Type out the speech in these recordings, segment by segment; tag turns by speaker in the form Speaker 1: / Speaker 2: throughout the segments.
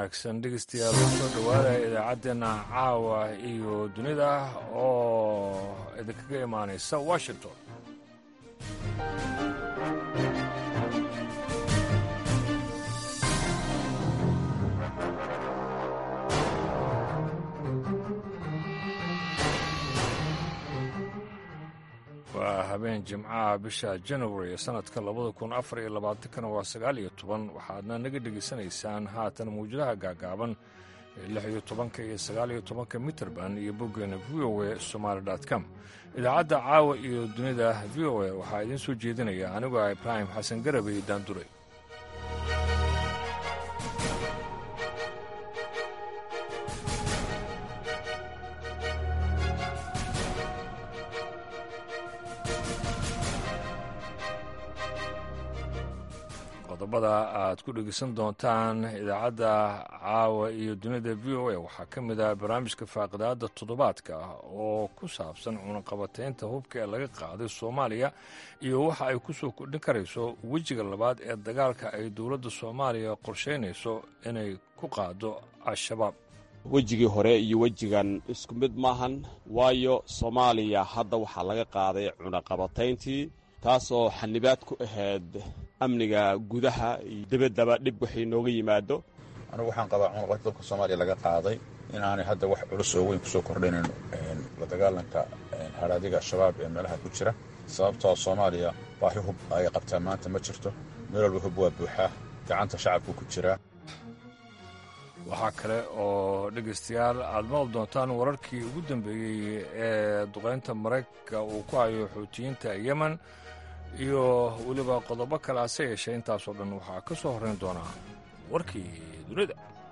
Speaker 1: wanaagsan dhegeystayaal kusoo dhowaadaya idaacaddeenna caawa iyo dunida oo idinkaga imaanaysa washington waa habeen jimcaha bisha january ee sanadka labada kun afar iyo labaatankana waa sagaal iyo toban waxaadna naga dhegaysanaysaan haatan mawjadaha gaagaaban ee lix iyo tobanka iyo sagaal iyo tobanka mitrband iyo boggeena v o e somaali com idaacadda caawa iyo dunida v o e waxaa idiin soo jeedinaya anigoo ah ibraahim xasan garabey daandure qodobada aad ku dhegeysan doontaan idaacadda caawa iyo dunida v o a waxaa ka mid ah barnaamijka faaqidaada toddobaadka oo ku saabsan cunaqabateynta hubka ee laga qaaday soomaaliya iyo waxa ay ku soo kordhin karayso wejiga labaad ee dagaalka ay dowladda soomaaliya qorsheynayso inay ku qaado al-shabaab
Speaker 2: wejigii hore iyo wejigan isku mid maahan waayo soomaaliya hadda waxaa laga qaaday cunaqabatayntii taasoo xanibaad ku ahayd amniga gudaha iyo debaddaba dhib waxay nooga yimaado
Speaker 3: anigu waxaan qabaa cunaqabata dalka soomaaliya laga qaaday in aanay hadda wax culus oo weyn kusoo kordhaynin la dagaalanka haraadiga al-shabaab ee meelaha ku jira sababtoo soomaaliya baahi hub ay qabtaa maanta ma jirto meel walba hub waa buuxaa gacanta shacabku ku jiraa
Speaker 1: waxaa kale oo dhegaystayaal aad maqli doontaan wararkii ugu dambeeyey ee duqaynta maraykanka uu ku hayo xuutiyiinta yemen iyo weliba qodobo kale hase yeeshee intaasoo dhan waxaa ka soo horrayn doonaa warkii dunida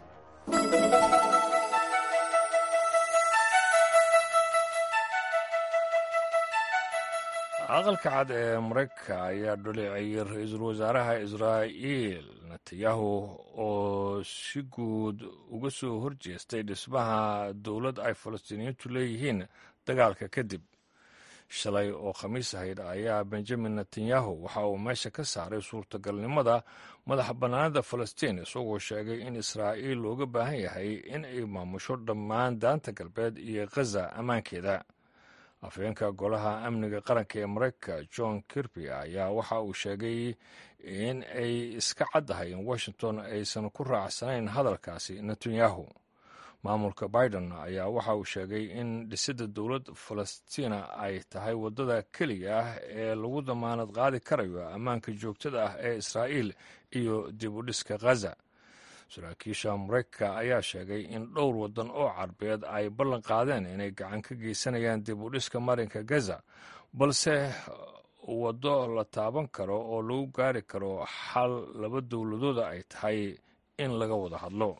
Speaker 1: aqalka cad ee maraykanka ayaa dhaleeceeyey ra-iisul wasaaraha israa'iil netanyahu oo si guud uga soo horjeestay dhismaha dowlad ay falastiiniyiintu leeyihiin dagaalka kadib shalay oo khamiis ahayd ayaa benjamin netanyahu waxa uu meesha ka saaray suurtagalnimada madax bannaanida falastiin isagoo sheegay in israa'iil looga baahan yahay in ay maamusho dhammaan daanta galbeed iyo khaza ammaankeeda afhayeenka golaha amniga qaranka ee maraykanka john kirby ayaa waxa uu sheegay in ay iska caddahay in washington aysan ku raacsanayn hadalkaasi netanyahu maamulka biden ayaa waxa uu sheegay in dhisidda dowlad falastiina ay tahay waddada keliya ah ee lagu damaanad qaadi karayo ammaanka joogtada ah ee israa'iil iyo dib u dhiska khaza saraakiisha maraykanka ayaa sheegay in dhowr waddan oo carbeed ay ballan qaadeen inay gacan ka geysanayaan dib u dhiska marinka gaza balse waddo la taaban karo oo lagu gaari karo xal laba dowladooda ay tahay in laga wada hadlo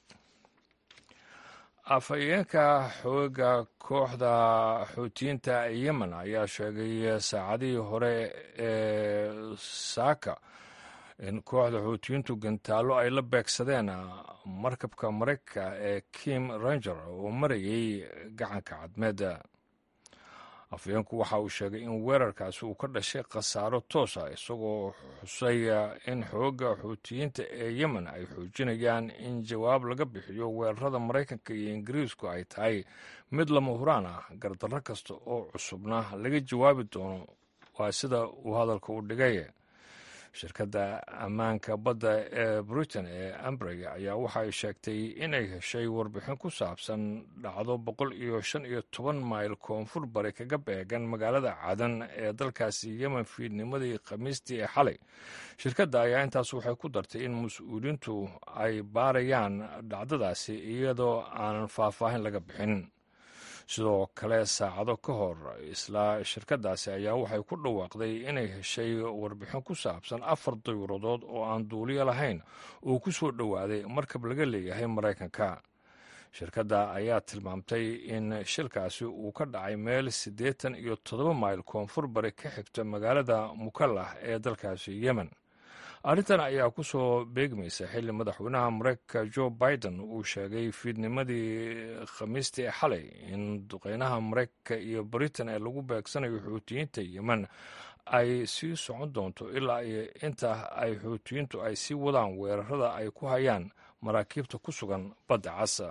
Speaker 1: afhayeenka xooga kooxda xuutiyiinta yemen ayaa sheegay saacadihii hore ee saaka in kooxda xuutiyiintu gantaallo ay la beegsadeen markabka maraykanka ee kim ranger oo marayay gacanka cadmeed afhayeenku waxa uu sheegay in weerarkaasi uu ka dhashay khasaaro toosa isagoo xusay in xoogga xuutiyiinta ee yemen ay xoojinayaan in jawaab laga bixiyo weerarada maraykanka iyo ingiriisku ay tahay mid lama huraan ah gardarro kasta oo cusubna laga jawaabi doono waa sida uu hadalka u dhigay shirkadda ammaanka badda ee britain ee ambrey ayaa waxa ay sheegtay inay heshay warbixin ku saabsan dhacdo boqol iyo shan iyo toban mayl koonfur bari kaga beegan magaalada cadan ee dalkaasi yemen fiidnimadii khamiistii ee xalay shirkadda ayaa intaas waxay ku dartay in mas-uuliyiintu ay baarayaan dhacdadaasi iyadoo aanan faahfaahin laga bixin sidoo kale saacado ka hor isla shirkaddaasi ayaa waxay ku dhawaaqday inay heshay warbixin ku saabsan afar dayuuradood oo aan duuliyo lahayn uu ku soo dhowaaday markab laga leeyahay maraykanka shirkadda ayaa tilmaamtay in shilkaasi uu ka dhacay meel siddeetan iyo toddoba mayl koonfur bari ka xigta magaalada mukallah ee dalkaasi yemen arrintan ayaa ku soo beegmaysa xilli madaxweynaha maraykanka jo biden uu sheegay fiidnimadii khamiistii xalay in duqeynaha maraykanka iyo britain ee lagu beegsanayo xuutiyiinta yemen ay sii socon doonto ilaa iyo inta ay xuutiyiintu ay sii wadaan weerarada ay ku hayaan maraakiibta ku sugan badda casa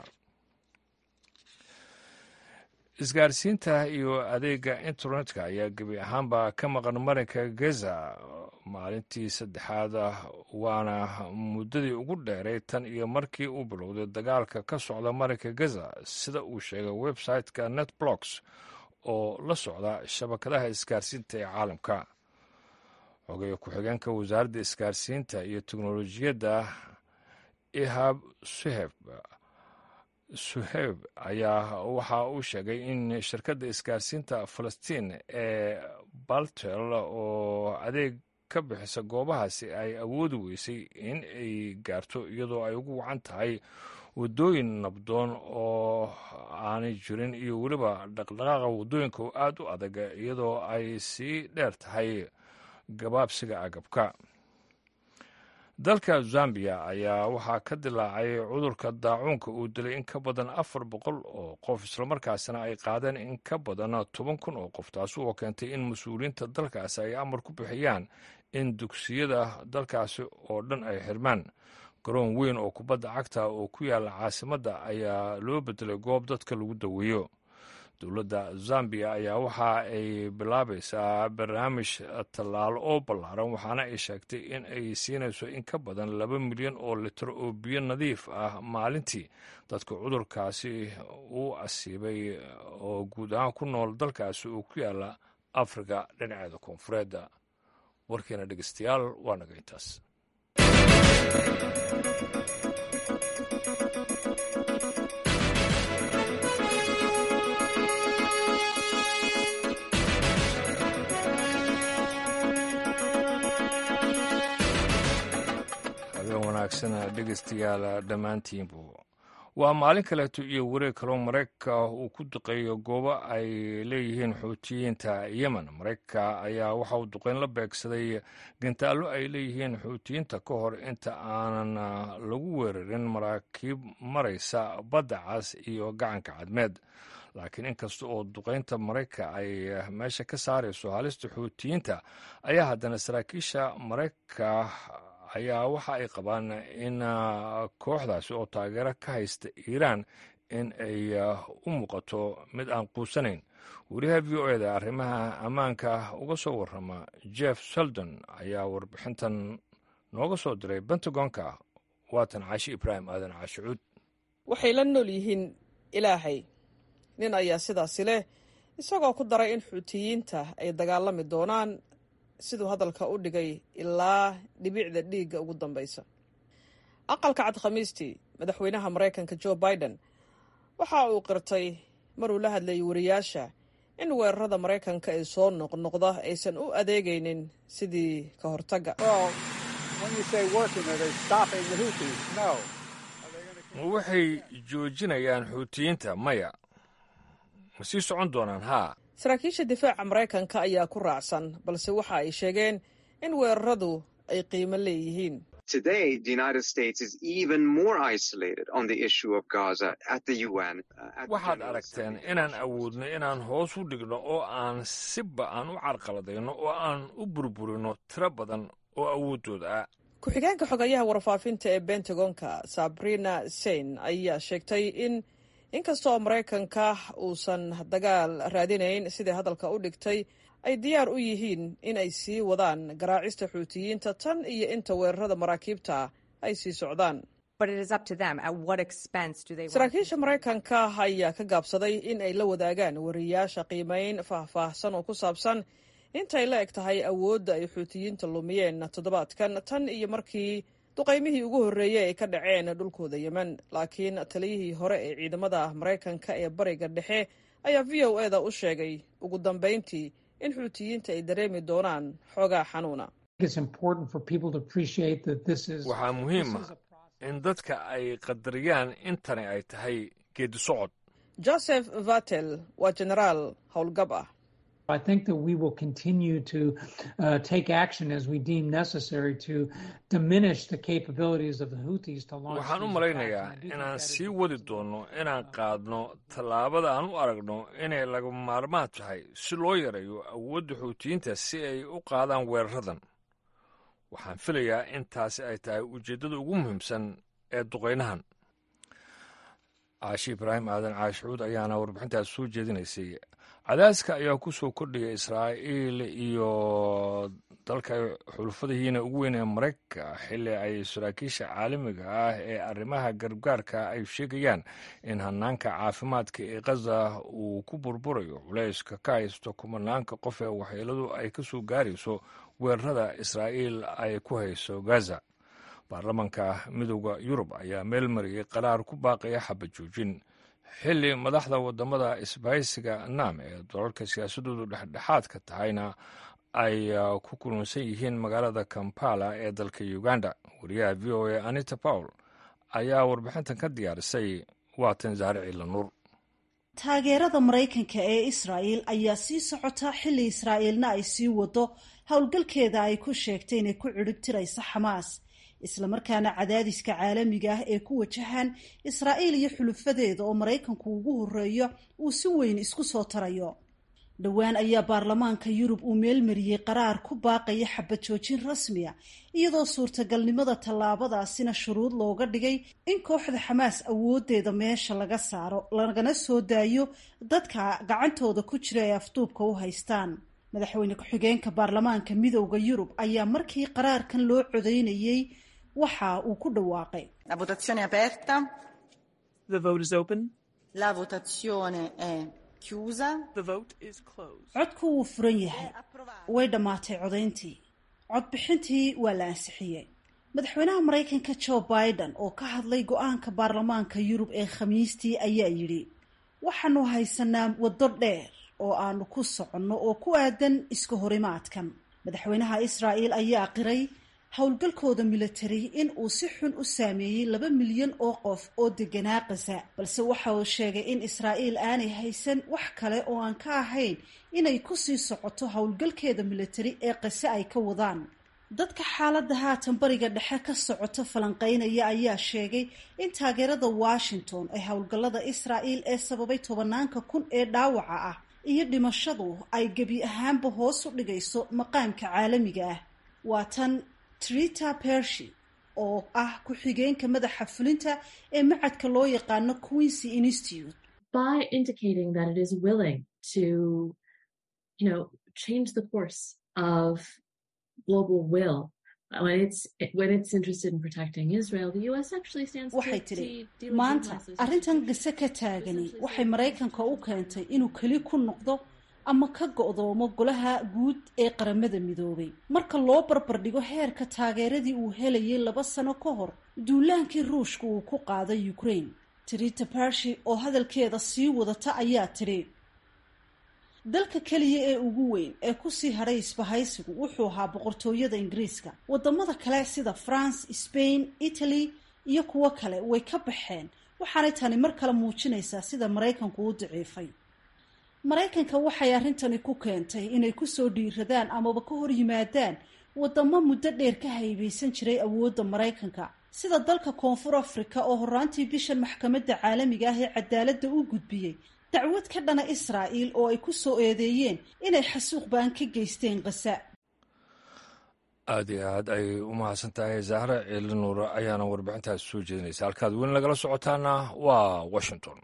Speaker 1: isgaarsiinta iyo adeega internetka ayaa gebi ahaanba ka maqan marinka gaza maalintii saddexaad waana muddadii ugu dheeray tan iyo markii uu bilowday dagaalka ka socda marinka gaza sida uu sheegay website-ka netblocks oo la socda shabakadaha isgaarsiinta ee caalamka xogeeye ku-xigeenka wasaaradda isgaarsiinta iyo teknolojiyadda ihab suheb suheyb ayaa waxa uu sheegay in shirkadda isgaarsiinta falastiin ee baltel oo adeeg ka bixisa goobahaasi ay awoodi weysay in ay gaarto iyadoo ay ugu wacan tahay waddooyin nabdoon oo aanay jirin iyo weliba dhaqdhaqaaqa waddooyinka oo aad u adag iyadoo ay sii dheer tahay gabaabsiga agabka dalka zambiya ayaa waxaa ka dilaacay cudurka daacuunka uu dilay in ka badan afar boqol oo qof islamarkaasina ay qaadeen in ka badan toban kun oo qof taasi oo keentay in mas-uuliyiinta dalkaasi ay amar ku bixiyaan in dugsiyada dalkaasi oo dhan ay xirmaan garoon weyn oo kubadda cagta oo ku yaala caasimadda ayaa loo bedelay goob dadka lagu daweeyo dowladda zambiya ayaa waxa ay bilaabaysaa barnaamij tallaalo oo ballaaran waxaana ay sheegtay in ay siinayso in ka badan laba milyan oo litir oo biyo nadiif ah maalintii dadka cudurkaasi uu asiibay oo guud ahaan ku nool dalkaasi oo ku yaala afrika dhinaceeda koonfureed warkeena dhegeystayaal waa naga intaas dhegeystayaal dhammaantiinbu waa maalin kaleeto iyo wareeg kaloo maraykanka uu ku duqeeyo goobo ay leeyihiin xuutiyiinta yemen maraykanka ayaa waxa uu duqeyn la beegsaday gantaallo ay leeyihiin xuutiyiinta ka hor inta aanan lagu weerarin maraakiib maraysa badda cas iyo gacanka cadmeed laakiin inkasta oo duqeynta maraykanka ay meesha ka saarayso halista xuutiyiinta ayaa haddana saraakiisha maraykanka ayaa waxa ay qabaan in kooxdaasi oo taageero ka haysta iiraan in ay u muuqato mid aan quusanayn wariyaha v o eda arrimaha ammaanka uga soo warrama jeff seldon ayaa warbixintan nooga soo diray bentagonka waatan caashi ibraahim aadan caashicuud
Speaker 4: waxay la nool yihiin ilaahay nin ayaa sidaasi leh isagoo ku daray in xuutiyiinta ay dagaalami doonaan siduu hadalka u dhigay ilaa dhibicda dhiigga ugu dambaysa aqalka cad khamiistii madaxweynaha maraykanka jo biden waxa uu qirtay maruu la hadlayay wariyaasha in weerarada maraykanka ee soo noqnoqda aysan u adeegaynin sidii ka hortagga
Speaker 1: ma waxay joojinayaan xuutiyiinta maya ma sii socon doonaan haa
Speaker 4: saraakiisha difaaca maraykanka ayaa ku raacsan balse waxa ay sheegeen in weeraradu ay qiimo leeyihiin
Speaker 1: waxaad aragteen inaan awoodno inaan hoos u dhigno oo aan siba aan u carqaladayno oo aan u burburino tiro badan oo awooddooda ah
Speaker 4: ku-xigeenka xogayaha warfaafinta ee bentagonka sabrina sein ayaa sheegtay in inkastoo maraykanka uusan dagaal raadinayn sidai hadalka u dhigtay ay diyaar u yihiin in ay sii wadaan garaacista xuutiyiinta tan iyo inta weerarada maraakiibta ay sii socdaan saraakiisha maraykanka ayaa ka gaabsaday in ay la wadaagaan wariyaasha qiimeyn faahfaahsan oo ku saabsan intay la eg tahay awoodda ay xuutiyiinta lumiyeen toddobaadkan tan iyo markii duqaymihii ugu horreeyey ay ka dhaceen dhulkooda yemen laakiin taliyihii hore ee ciidamada maraykanka ee bariga dhexe ayaa v o eda u sheegay ugu dambayntii in xuutiyiinta ay dareemi doonaan xoogaa xanuuna
Speaker 1: waxaa muhiim ah in dadka ay qadariyaan intani ay tahay geedi socod
Speaker 4: joseph vatel waa jenaraal howlgab ah
Speaker 5: I think that we will continue to uh, take action as we deem necessary to diminish the capabilities of the Houthis to launch.
Speaker 1: waxaan u malaynayaa inaan sii wadi doonno inaan qaadno tallaabada aan u aragno inay laga maarmaan tahay si loo yareeyo awoodda xuutiyiinta si ay u qaadaan weeraradan waxaan filayaa in taasi ay tahay ujeeddada ugu muhiimsan ee duqeynahan caashi ibraahim aadan caashucuud ayaana warbixintaas soo jeedinaysay cadaaska ayaa ku soo kordhaya israa'iil iyo dalka ay xulufadihiina ugu weyn ee maraykanka xilli ay saraakiisha caalamiga ah ee arrimaha gargaarka ay sheegayaan in hanaanka caafimaadka ee khaza uu ku burburayo culayska ka haysto kumanaanka qof ee waxyeeladu ay ka soo gaarayso weerarada israa'iil ay ku hayso gaza baarlamanka midooda yurub ayaa meel mariyey qaraar ku baaqaya xabad joojin xilli madaxda wadamada isbahaysiga naam ee dalalka siyaasadoodu dhexdhexaadka tahayna ay ku kulunsan yihiin magaalada kampala ee dalka uganda wariyaha v o a anita pawl ayaa warbixintan ka diyaarisay waatan zaare ciila nuur
Speaker 6: taageerada maraykanka ee israa'il ayaa sii socota xilli israa'iilna ay sii wado howlgalkeeda ay ku sheegtay inay ku cidhibtirayso xamaas islamarkaana cadaadiska caalamiga ah ee ku wajahan israa'iil iyo xulufadeeda oo maraykanku ugu horeeyo uu si weyn isku soo tarayo dhowaan ayaa baarlamaanka yurub uu meelmariyey qaraar ku baaqaya xabad joojin rasmiya iyadoo suurtagalnimada tallaabadaasina shuruud looga dhigay in kooxda xamaas awoodeeda meesha laga saaro lagana soo daayo dadka gacantooda ku jira ee afduubka u haystaan madaxweyne ku-xigeenka baarlamaanka midowda yurub ayaa markii qaraarkan loo codeynayey waxa uu ku dhawaaqay
Speaker 7: La votazione è aperta.
Speaker 8: The vote is open.
Speaker 7: La votazione è chiusa.
Speaker 8: The vote is closed.
Speaker 6: codku wuu furan yahay way dhammaatay codayntii codbixintii waa la ansixiyey madaxweynaha maraykanka joe biden oo ka hadlay go-aanka baarlamaanka yurub ee khamiistii ayaa yidhi waxaanu haysanaa waddo dheer oo aanu ku soconno oo ku aadan iska horimaadkan madaxweynaha israa'il ayaa qiray howlgalkooda militari in uu si xun u saameeyey laba milyan oo qof oo deganaa kasa balse waxa uu sheegay in israa'iil aanay haysan wax kale oo aan ka ahayn inay kusii socoto howlgalkeeda militari ee qase ay ka wadaan dadka xaaladda haatan bariga dhexe ka socota falanqeynaya ayaa sheegay in taageerada washington ee howlgallada israa'il ee sababay tobanaanka kun ee dhaawaca ah iyo dhimashadu ay gebi ahaanba hoos u dhigayso maqaamka caalamiga ah waa tan trita pershi oo ah ku-xigeenka madaxa fulinta ee macadka loo yaqaano queensy institute
Speaker 9: by indicating that it is willing to, you know, change the course of global will when it's when it's interested in protecting Israel, the U.S. actually stands
Speaker 6: waxay
Speaker 9: to,
Speaker 6: tidhi
Speaker 9: to
Speaker 6: maanta
Speaker 9: delegitimize those
Speaker 6: arrintan gase ka taagani waxay maraykanka u keentay inuu keli ku noqdo ama ka go'doomo golaha guud ee qaramada midoobay marka loo barbardhigo heerka taageeradii uu helayay laba sano ka hor duulaankii ruushka uu ku qaaday ukraine trita barshi oo hadalkeeda sii wadata ayaa tidhi dalka keliya ee ugu weyn ee kusii hadhay isbahaysigu wuxuu ahaa boqortooyada ingiriiska wadamada kale sida france spain italy iyo kuwo kale way ka baxeen waxaanay tani mar kale muujinaysaa sida maraykanku u daciifay maraykanka waxay arrintani ku keentay inay kusoo dhiiradaan amaba ka hor yimaadaan wadamo muddo dheer ka haybaysan jiray awoodda maraykanka sida dalka koonfur africa oo horaantii bishan maxkamadda caalamiga ah ee cadaaladda u gudbiyey dacwad ka dhana israa'iil oo ay ku soo eedeeyeen inay xasuuq baan ka geysteen qasa
Speaker 1: aad iyo aad ay u mahadsan tahay zahra ciili nuure ayaana warbixintaas soo jeedinaysa halkaad weli nagala socotaana waa washington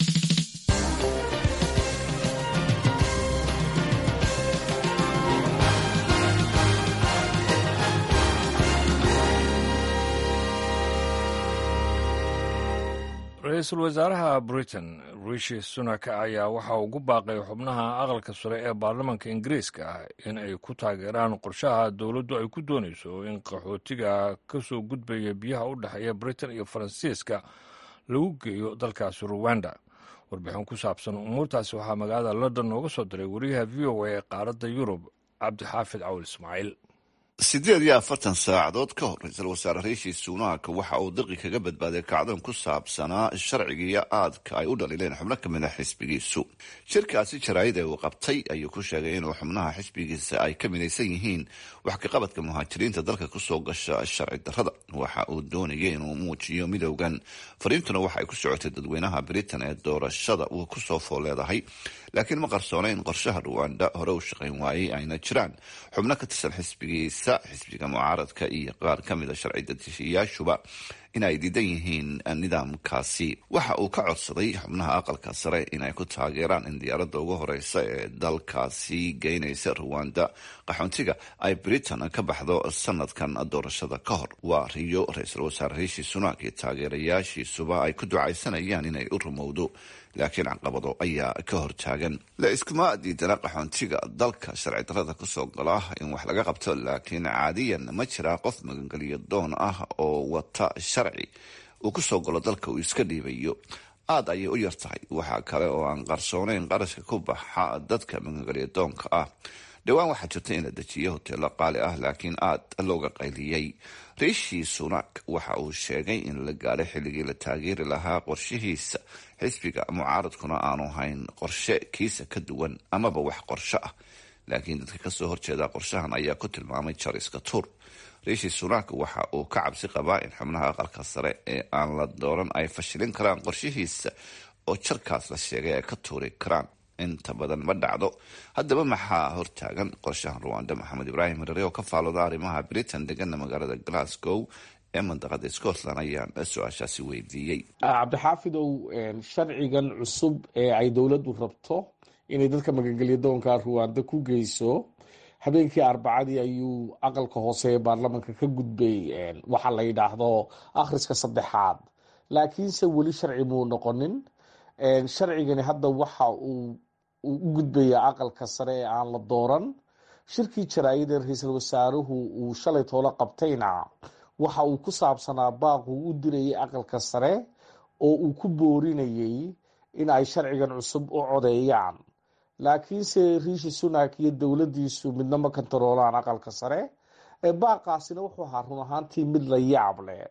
Speaker 1: ra-iisul wasaaraha britain rishi sunak ayaa waxa uu ugu baaqay xubnaha aqalka sare ee baarlamaanka ingiriiska ah in ay ku taageeraan qorshaha dowladdu ay ku doonayso in qaxootiga ka soo gudbaya biyaha u dhexeeya britain iyo faransiiska lagu geeyo dalkaasi ruwanda warbixin ku saabsan umuurtaasi waxaa magaalada london nooga soo diray wariyaha v o a ee qaaradda yurub cabdixaafid cawl ismaaciil
Speaker 10: siddeed iyo afartan saacadood ka hor ra-iisul wasaare riishi sunak waxa uu dirqi kaga badbaaday kacdan ku saabsanaa sharcigiiyo aadka ay u dhaliileen xubno ka mid a xisbigiisu shirkaasi jaraa'id ee uu qabtay ayuu ku sheegay inuu xubnaha xisbigiisa ay ka midaysan yihiin wax kaqabadka muhaajiriinta dalka kusoo gasha sharci darrada waxa uu doonayay inuu muujiyo midowgan fariintuna waxa ay ku socotay dadweynaha britain ee doorashada uu kusoo fool leedahay laakiin ma qarsoona in qorshaha ruwanda hore u shaqayn waayey ayna jiraan xubno ka tirsan xisbigiisa xisbiga mucaaradka iyo qaar ka mida sharci dadeshiyaashuba in ay diidan yihiin nidaamkaasi waxa uu ka codsaday xubnaha aqalka sare inay ku taageeraan in diyaaradda ugu horeysa ee dalkaasi geynaysa ruwanda qaxoontiga ay britain ka baxdo sanadkan doorashada ka hor waa riyo ra-iisul wasaare riishi sunak iyo taageerayaashiisuba ay ku ducaysanayaan inay u rumowdo laakiin caqabado ayaa ka hortaagan la iskuma diidana qaxoontiga dalka sharci darada kusoo gala in wax laga qabto laakiin caadiyan ma jira qof magangeliyo doon ah oo wata sharci uu kusoo galo dalka uu iska dhiibayo aada ayay u yar tahay waxaa kale oo aan qarsoonayn qarashka ku baxa dadka magangeliyo doonka ah dhowaan waxaa jirta in la dejiyo hoteelo qaali ah laakiin aada looga qayliyey riishi sunak waxa uu sheegay in la gaadhay xilligii la taageeri lahaa qorshihiisa xisbiga mucaaradkuna aanu hayn qorshe kiisa ka duwan amaba wax qorsho ah laakiin dadka kasoo horjeeda qorshahan ayaa ku tilmaamay jariska tuur riishi sunak waxa uu ka cabsi qabaa in xubnaha aqalka sare ee aan la dooran ay fashilin karaan qorshihiisa oo jarkaas la sheegay ay ka tuuri karaan inta badan ma dhacdo haddaba maxaa hortaagan qorshahan ruwanda maxamed ibraahim hirare oo ka faalooda arrimaha britain degana magaalada glasgow ee mandaqada scotland ayaan su-aashaasi weydiiyey
Speaker 11: cabdixaafidow sharcigan cusub ee ay dowladdu rabto inay dadka magangelya doonka ruwanda ku geyso habeenkii arbacadii ayuu aqalka hoose ee baarlamanka ka gudbay waxa la yidhaahdo akhriska saddexaad laakiinse weli sharci muu noqonin sharcigani hadda waxa uu u gudbayaa aqalka sare ee aan la dooran shirkii jaraayada ra-iisul wasaaruhu uu shalay toolo qabtayna waxa uu ku saabsanaa baaquu u dirayay aqalka sare oo uu ku boorinayay in ay sharcigan cusub u codeeyaan laakiinse riishi sunak iyo dowladdiisu midna ma kantaroolaan aqalka sare baaqaasina wuxuu ahaa run ahaantii mid la yaab leh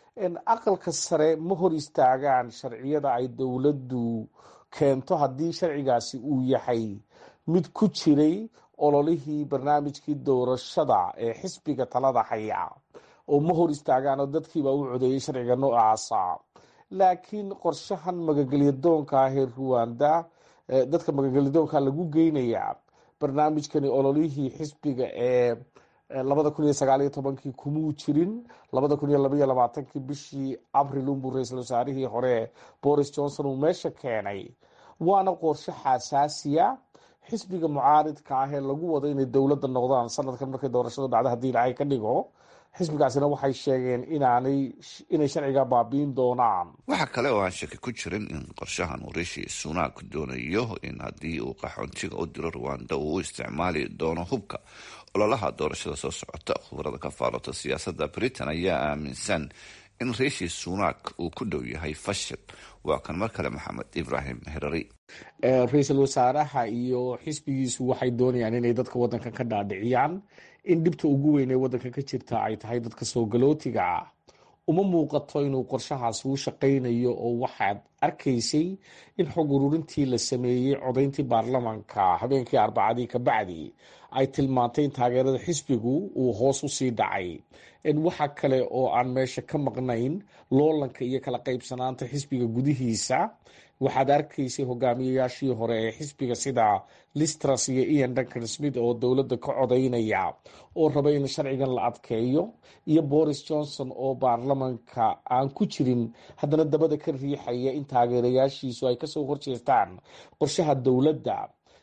Speaker 11: aqalka sare ma hor istaagaan sharciyada ay dowladdu keento haddii sharcigaasi uu yahay mid ku jiray ololihii barnaamijkii doorashada ee xisbiga talada haya oo ma hor istaagaanoo dadkiibaa u codeeyay sharciga noocaasa laakiin qorshahan magagelyadoonka ah ee ruwanda dadka magagelyadoonka lagu geynayaa barnaamijkani ololihii xisbiga ee labada kun iyo sagaaliyo tobankii kumuu jirin labada kun iyo labaiyo labaatankii bishii abril unbuu ra-iisul wasaarihii hore boris johnson uu meesha keenay waana qorshe xasaasiya xisbiga mucaaridka ah ee lagu wado inay dowladda noqdaan sanadkan markay doorashadu dhacdo haddii ilaahay ka dhigo xisbigaasina waxay sheegeen inaanay inay sharciga baabiin doonaan
Speaker 10: waxaa kale oo aan shaki ku jirin in qorshahan uu riishi sunak doonayo in haddii uu qaxoontiga u diro ruwanda uu u isticmaali doono hubka ololaha doorashada soo socota khubarada ka faalota siyaasadda britain ayaa aaminsan in riishi sunak uu ku dhow yahay fashil waa kan mar kale maxamed ibraahim herari
Speaker 11: ra-iisul wasaaraha iyo xisbigiisu waxay doonayaan inay dadka wadankan ka dhaadhiciyaan in dhibta ugu weyn ee wadanka ka jirta ay tahay dadka soo galootiga ah uma muuqato inuu qorshahaas uu shaqaynayo oo waxaad arkaysay in xog ururintii la sameeyey codayntii baarlamanka habeenkii arbacadii kabacdi ay tilmaantay in taageerada xisbigu uu hoos usii dhacay waxa kale oo aan meesha ka maqnayn loolanka iyo kala qaybsanaanta xisbiga gudihiisa waxaad arkaysay hogaamiyayaashii hore ee xisbiga sida listras iyo ian duncan smith oo dowladda ka codaynaya oo raba in sharcigan la adkeeyo iyo boris johnson oo baarlamanka aan ku jirin haddana dabada ka riixaya in taageerayaashiisu ay kasoo horjeestaan qorshaha dowladda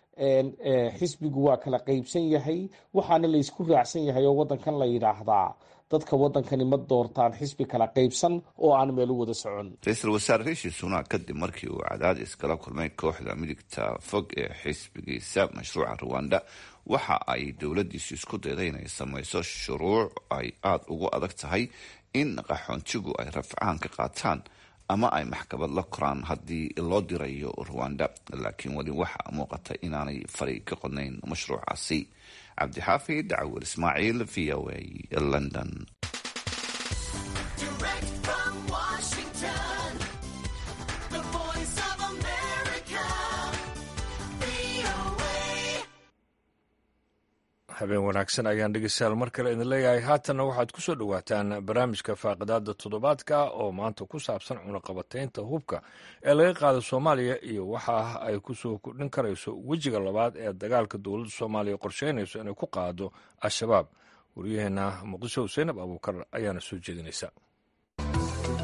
Speaker 11: xisbigu waa kala qaybsan yahay waxaana laysku raacsan yahay oo wadankan la yidhaahdaa dadka wadankani ma doortaan xisbi kala qaybsan oo aan meel u wada socon
Speaker 10: ra-iisul wasaare riishi sunak kadib markii uu cadaadis kala kulmay kooxda midigta fog ee xisbigiisa mashruuca ruwanda waxa ay dowladdiisu isku dayday inay samayso shuruuc ay aada ugu adag tahay in qaxoontigu ay rafcaan ka qaataan ama ay maxkamad la koraan haddii loo dirayo ruwanda laakiin weli waxa muuqata inaanay fari ka qodnayn mashruucaasi cabdixaafid cawir ismaaciil v o a london
Speaker 1: habeen wanaagsan ayaan dhegeystayaal mar kale idin leeyahay haatanna waxaad ku soo dhowaataan barnaamijka faaqidaada toddobaadka oo maanta ku saabsan cunaqabataynta hubka ee laga qaada soomaaliya iyo waxa ay ku soo kordhin karayso wejiga labaad ee dagaalka dowladda soomaaliya qorsheynayso inay ku qaado al-shabaab waryaheena muqdisho seynab abuukar ayaana soo jeedinaysa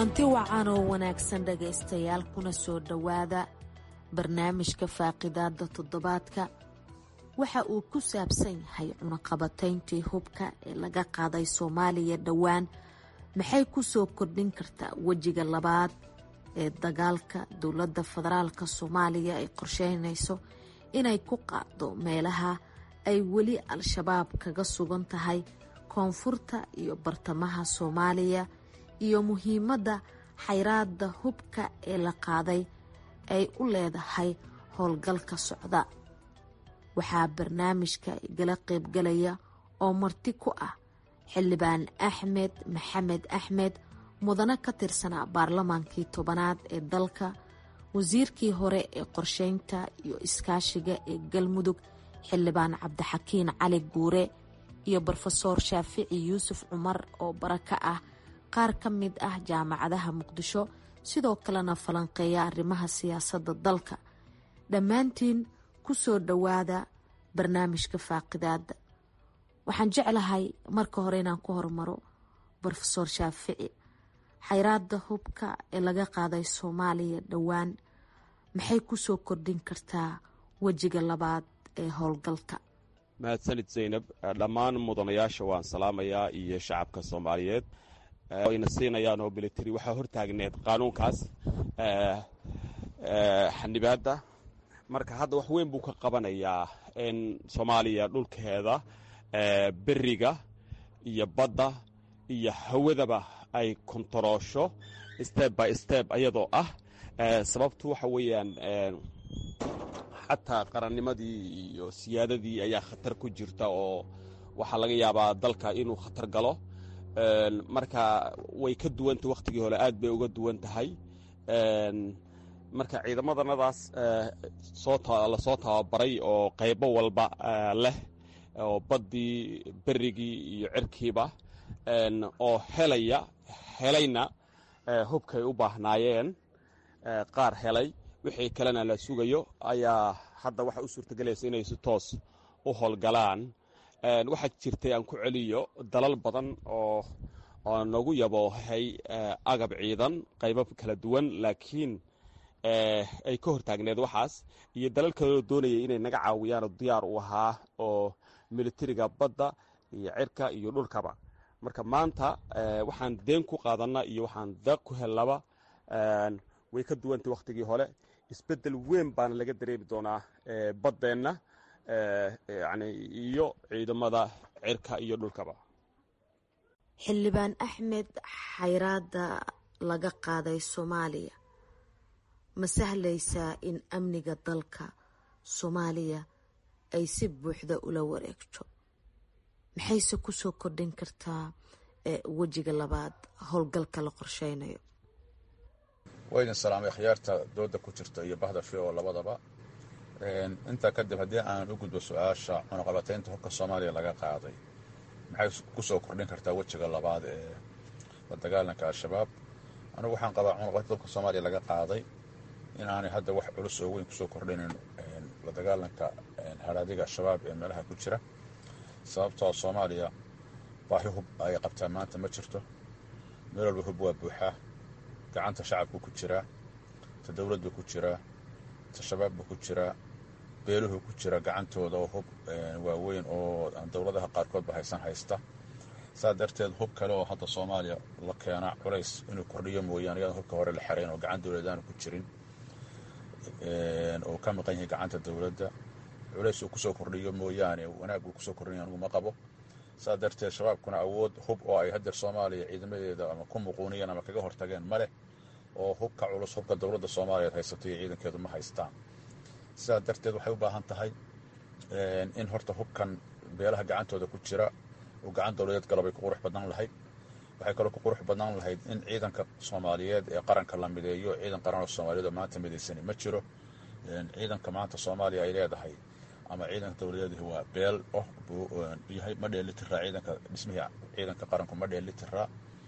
Speaker 12: kulanti wacan oo wanaagsan dhagaystayaal kuna soo dhowaada barnaamijka faaqidaada toddobaadka waxa uu ku saabsan yahay cunaqabatayntii hubka ee laga qaaday soomaaliya dhowaan maxay ku soo kordhin kartaa wejiga labaad ee dagaalka dowladda federaalka soomaaliya ay qorsheynayso inay ku qaado meelaha ay weli al-shabaab kaga sugan tahay koonfurta iyo bartamaha soomaaliya iyo muhiimadda xayraadda hubka ee la qaaday ay u leedahay howlgalka socda waxaa barnaamijka igala qaybgalaya oo marti ku ah xildhibaan axmed maxamed axmed mudane ka tirsanaa baarlamaankii tobanaad ee dalka wasiirkii hore ee qorsheynta iyo iskaashiga ee galmudug xildhibaan cabdixakiin cali guure iyo brofesoor shaafici yuusuf cumar oo bara ka ah qaar ka mid ah jaamacadaha muqdisho sidoo kalena falanqeeya arrimaha siyaasadda dalka dhammaantiin ku soo dhowaada barnaamijka faaqidaada waxaan jeclahay marka hore inaan ku hormaro brofesoor shaafici xayraadda hubka ee laga qaaday soomaaliya dhowaan maxay ku soo kordhin kartaa wejiga labaad ee howlgalka
Speaker 2: mahadsanid zaynab dhammaan mudanayaasha waan salaamayaa iyo shacabka soomaaliyeed wayna siinayaan oo military waxaa hortaagneed qaanuunkaas xanibaadda marka hadda wax weyn buu ka qabanayaa in soomaaliya dhulkeeda beriga iyo badda iyo hawadaba ay kontaroosho step by step ayadoo ah sababtu waxa weeyaan xataa qarannimadii iyo siyaadadii ayaa khatar ku jirta oo waxaa laga yaabaa dalka inuu khatar galo marka way ka duwanta wakhtigii hore aad bay uga duwan tahay marka ciidamadanadaas lasoo tababaray oo qaybo walba leh oo baddii berigii iyo cirkiiba oo helaya helayna hubkay u baahnaayeen qaar helay wixii kalena la sugayo ayaa hadda waxa u suurtagelaysa inay si toos u howlgalaan waxaa jirtay aan ku celiyo dalal badan oo oo nagu yaboohay agab ciidan qaybo kala duwan laakiin ay ka hortaagneed waxaas iyo dalal kaloo doonayay inay naga caawiyaan oo diyaar u ahaa oo militariga badda iyo cirka iyo dhulkaba marka maanta waxaan deen ku qaadanna iyo waxaan deeq ku hellaba way ka duwantay wakhtigii hore isbeddel weyn baana laga dareemi doonaa baddeenna yani iyo ciidamada cirka iyo dhulkaba
Speaker 12: xildhibaan axmed xayraadda laga qaaday soomaaliya ma sahlaysaa in amniga dalka soomaaliya ay si buuxda ula wareegto maxayse kusoo kordhin kartaa wejiga labaad howlgalka la qorsheynayo
Speaker 3: waa idin salaamay khiyaarta dooda ku jirta iyo bahda fi oo labadaba intaa kadib haddii aan u gudbo su-aasha cunaqabataynta hubka soomaaliya laga qaaday maxay kusoo kordhin kartaa wejiga labaad ee la dagaalanka al-shabaab anugu waxaan qabaa cunaqabataynta hubka soomaaliya laga qaaday in aanay hadda wax culus oo weyn kusoo kordhinin la dagaalanka haraadiga al-shabaab ee meelaha ku jira sababtoo soomaaliya baahi hub ay qabtaa maanta ma jirto meel walba hub waa buuxaa gacanta shacabku ku jiraa ta dowladdu ku jiraa ta shabaabbu ku jiraa beeluhu ku jira gacantooda oo hub waaweyn oo aan dowladaha qaarkoodba haysan haysta saa darteed hub kale oo hadda soomaaliya la keenaa culays inuu kordhiyo mooyaane iyadaan hubka hore la xerayn oo gacan dowladaanu ku jirin oo ka maqan yahay gacanta dowladda culays uu kusoo kordhiyo mooyaane wanaag uu kusoo kordhinaya anugu ma qabo saa darteed shabaabkuna awood hub oo ay hadeer soomaaliya ciidamadeeda ama ku muquuniyeen ama kaga hortageen ma leh oo hubka culus hubka dowladda soomaaliyeed haysato iyo ciidankeedu ma haystaan sidaa darteed waxay u baahan tahay in horta hubkan beelaha gacantooda ku jira uu gacan dowladeed galo bay ku qurux badnaan lahayd waxay kaloo ku qurux badnaan lahayd in ciidanka soomaaliyeed ee qaranka la mideeyo ciidan qaran oo soomaaliyeed oo maanta midaysani ma jiro ciidanka maanta soomaaliya ay leedahay ama ciidanka dowladeedii waa beel oh buu yahay ma dheelitiraa ciidanka dhismihii ciidanka qaranku ma dheelitiraa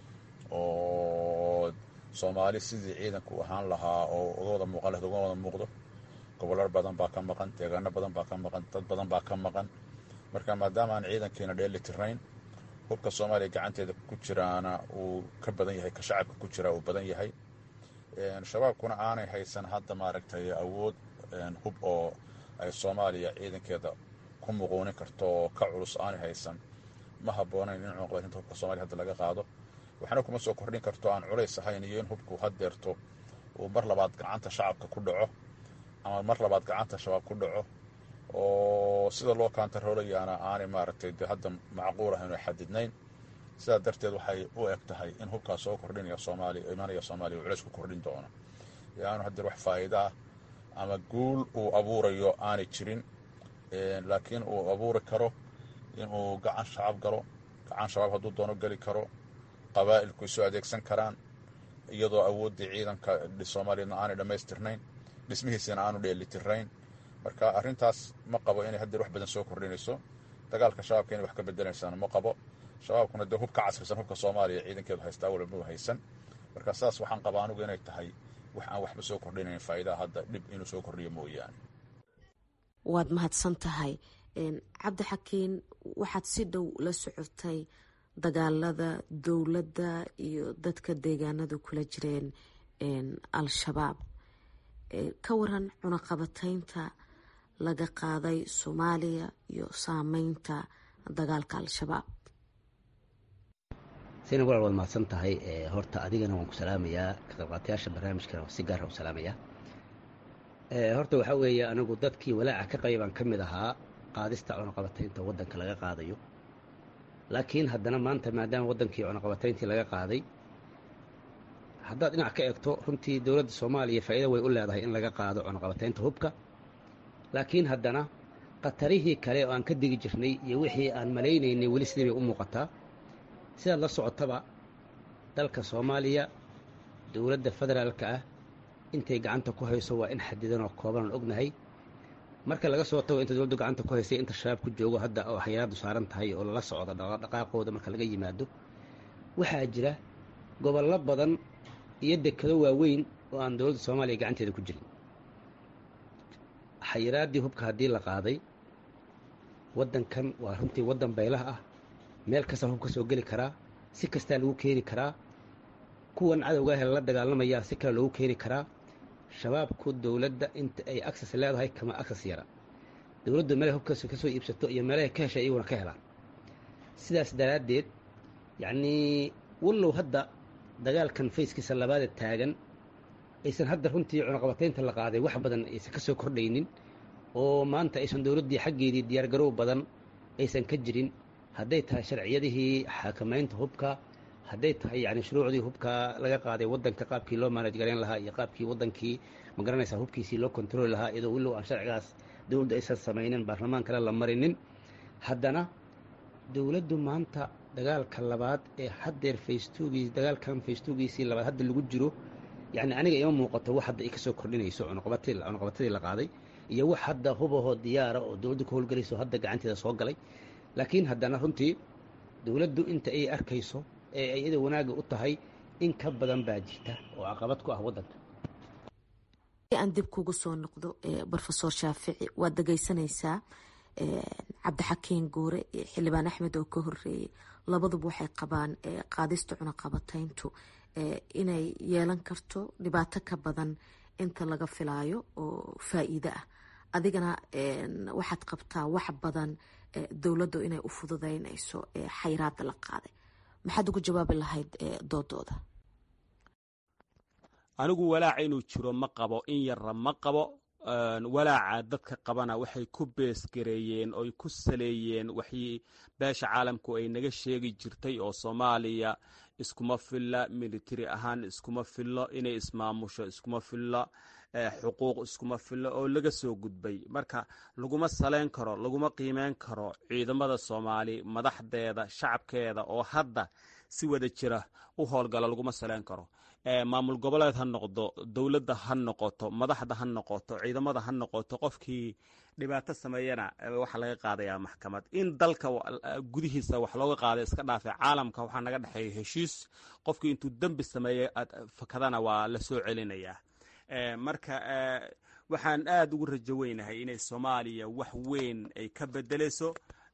Speaker 3: oo soomaali sidii ciidanku ahaan lahaa oo uga wada muuqan lahayd uga wada muuqdo gobollar badan baa ka maqan deegaano badan baa ka maqan dad badan baa ka maqan marka maadaama aan ciidankiina dheelitirayn hubka soomaaliya gacanteeda ku jiraana uu ka badan yahay ka shacabka ku jira uu badan yahay shabaabkuna aanay haysan hadda maaragtay awood hub oo ay soomaaliya ciidankeeda ku muquunin karto oo ka culus aanay haysan ma habboonayn in cunaqabatinta hubka soomaliya hadda laga qaado waxna kuma soo kordhin karto aan culays ahayn iyo in hubku haddeerto uu mar labaad gacanta shacabka ku dhaco ama mar labaad gacanta shabaab ku dhaco oo sida loo kaantaroolayaana aanay maaragtay de hadda macquul ahayn oo xadidnayn sidaa darteed waxay u eg tahay in hubkaas soo kordhinaya soomaaliya imanaya soomaaliya uu culays ku kordhin doono yaanu haddeer wax faa'iida ah ama guul uu abuurayo aanay jirin laakiin uu abuuri karo inuu gacan shacab galo gacan shabaab hadduu doono geli karo qabaa'ilku isu adeegsan karaan iyadoo awooddii ciidanka soomaaliyadna aanay dhammaystirnayn dhismihiisina aanu dheelitirnayn marka arrintaas ma qabo inay haddeer wax badan soo kordhinayso dagaalka shabaabka inay wax ka bedelaysaana ma qabo shabaabkuna dee hub ka casrisan hubka soomaaliya ciidankeedu haystaa walba haysan marka saas waxaan qabaa anugu inay tahay wax aan waxba soo kordhinayn faa'iidaha hadda dhib inuu soo kordhiyo mooyaane
Speaker 12: waad mahadsan tahay cabdi xakiin waxaad si dhow la socotay dagaalada dowladda iyo dadka deegaanadu kula jireen al-shabaab ka waran cunaqabataynta laga qaaday soomaaliya iyo saameynta dagaalka al-shabaab
Speaker 13: sina walaal waad mahadsan tahay horta adigana waan ku salaamayaa ka qaybqaatayaasha barnaamijkana si gaara u salaamayaa horta waxaa weeye anigu dadkii walaaca ka qabay baan ka mid ahaa qaadista cunaqabataynta waddanka laga qaadayo laakiin haddana maanta maadaama waddankii cunaqabatayntii laga qaaday haddaad dhinac ka eegto runtii dowladda soomaaliya faa'iida way u leedahay in laga qaado cunaqabataynta hubka laakiin haddana khatarihii kale oo aan ka digi jirnay iyo wixii aan malaynaynay weli sidii bay u muuqataa sidaad la socotaba dalka soomaaliya dowladda federaalka ah intay gacanta ku hayso waa in xadidan oo kooban aan ognahay marka laga soo tago inta dowladdu gacanta ku haysay inta shabaab ku joogo hadda oo xayiraaddu saaran tahay oo lala socdo dhaqaaqooda marka laga yimaado waxaa jira gobollo badan iyo dekado waaweyn oo aan dowladda soomaaliya gacanteeda ku jirin xayiraaddii hubka haddii la qaaday waddankan waa runtii waddan baylaha ah meel kasta hub ka soo geli karaa si kastaa lagu keeni karaa kuwan cadowga ah lala dagaalamayaa si kale loogu keeni karaa shabaabku dowladda inta ay aksas leedahay kama aksas yara dowladdu meelay hubkaas ka soo iibsato iyo meelahay ka heshay iyaguna ka helaan sidaas daraaddeed yacnii wallow hadda dagaalkan fayskiisa labaada taagan aysan hadda runtii cunaqabataynta la qaaday wax badan aysan ka soo kordhaynin oo maanta aysan dowladdii xaggeedii diyaargarow badan aysan ka jirin hadday tahay sharciyadihii xakamaynta hubka hadday tahay yani shuruucdii hubka laga qaaday waddanka qaabkii loo maanaj garayn lahaa iyo qaabkii waddankii ma garanaysaa hubkiisii loo kontrooli lahaa iyadoo willow aan sharcigaas dowladda aysan samaynin baarlamaankana la marinin haddana dowladdu maanta dagaalka labaad ee haddeer faystogii dagaalkan faystogiisii labaad hadda lagu jiro yacni aniga ima muuqato wax hadda ay ka soo kordhinayso cunuqabatadii la qaaday iyo wax hadda hubahoo diyaara oo dowladdu ka howlgelayso hadda gacanteeda soo galay laakiin haddana runtii dowladdu inta ay arkayso ee ay ida wanaagga u tahay in ka badan baa jirta oo caqabad ku ah waddanka
Speaker 12: aan dib kugu soo noqdo rofesor shaafici waad dhegeysanaysaa cabdixakiin guure iyo xildhibaan axmed oo ka horeeyey labaduba waxay qabaan qaadista cunaqabatayntu inay yeelan karto dhibaato ka badan inta laga filaayo oo faa-iide ah adigana waxaad qabtaa wax badan dowladdu inay u fududeynayso xayiraada la qaaday maxaad ugu jawaabi lahayd doodooda
Speaker 2: anigu walaaca inuu jiro ma qabo in yarra ma qabo walaaca dadka qabana waxay ku beesgareeyeen oy ku saleeyeen waxii beesha caalamku ay naga sheegi jirtay oo soomaaliya iskuma filla militari ahaan iskuma fillo inay ismaamusho iskuma fillo xuquuq iskuma fillo oo laga soo gudbay marka laguma saleyn karo laguma qiimeyn karo ciidamada soomaali madaxdeeda shacabkeeda oo hadda si wada jira u howlgala laguma saleyn karo maamul goboleed ha noqdo dowladda ha noqoto madaxda ha noqoto ciidamada ha noqoto qofkii dhibaato sameeyana waxaa laga qaadayaa maxkamad in dalka gudihiisa wax looga qaaday iska dhaafe caalamka waxaa naga dhexeeya heshiis qofkii intuu dembi sameeyey fakadana waa la soo celinayaa marka waxaan aada ugu rajo weynahay inay soomaaliya wax weyn ay ka bedeleyso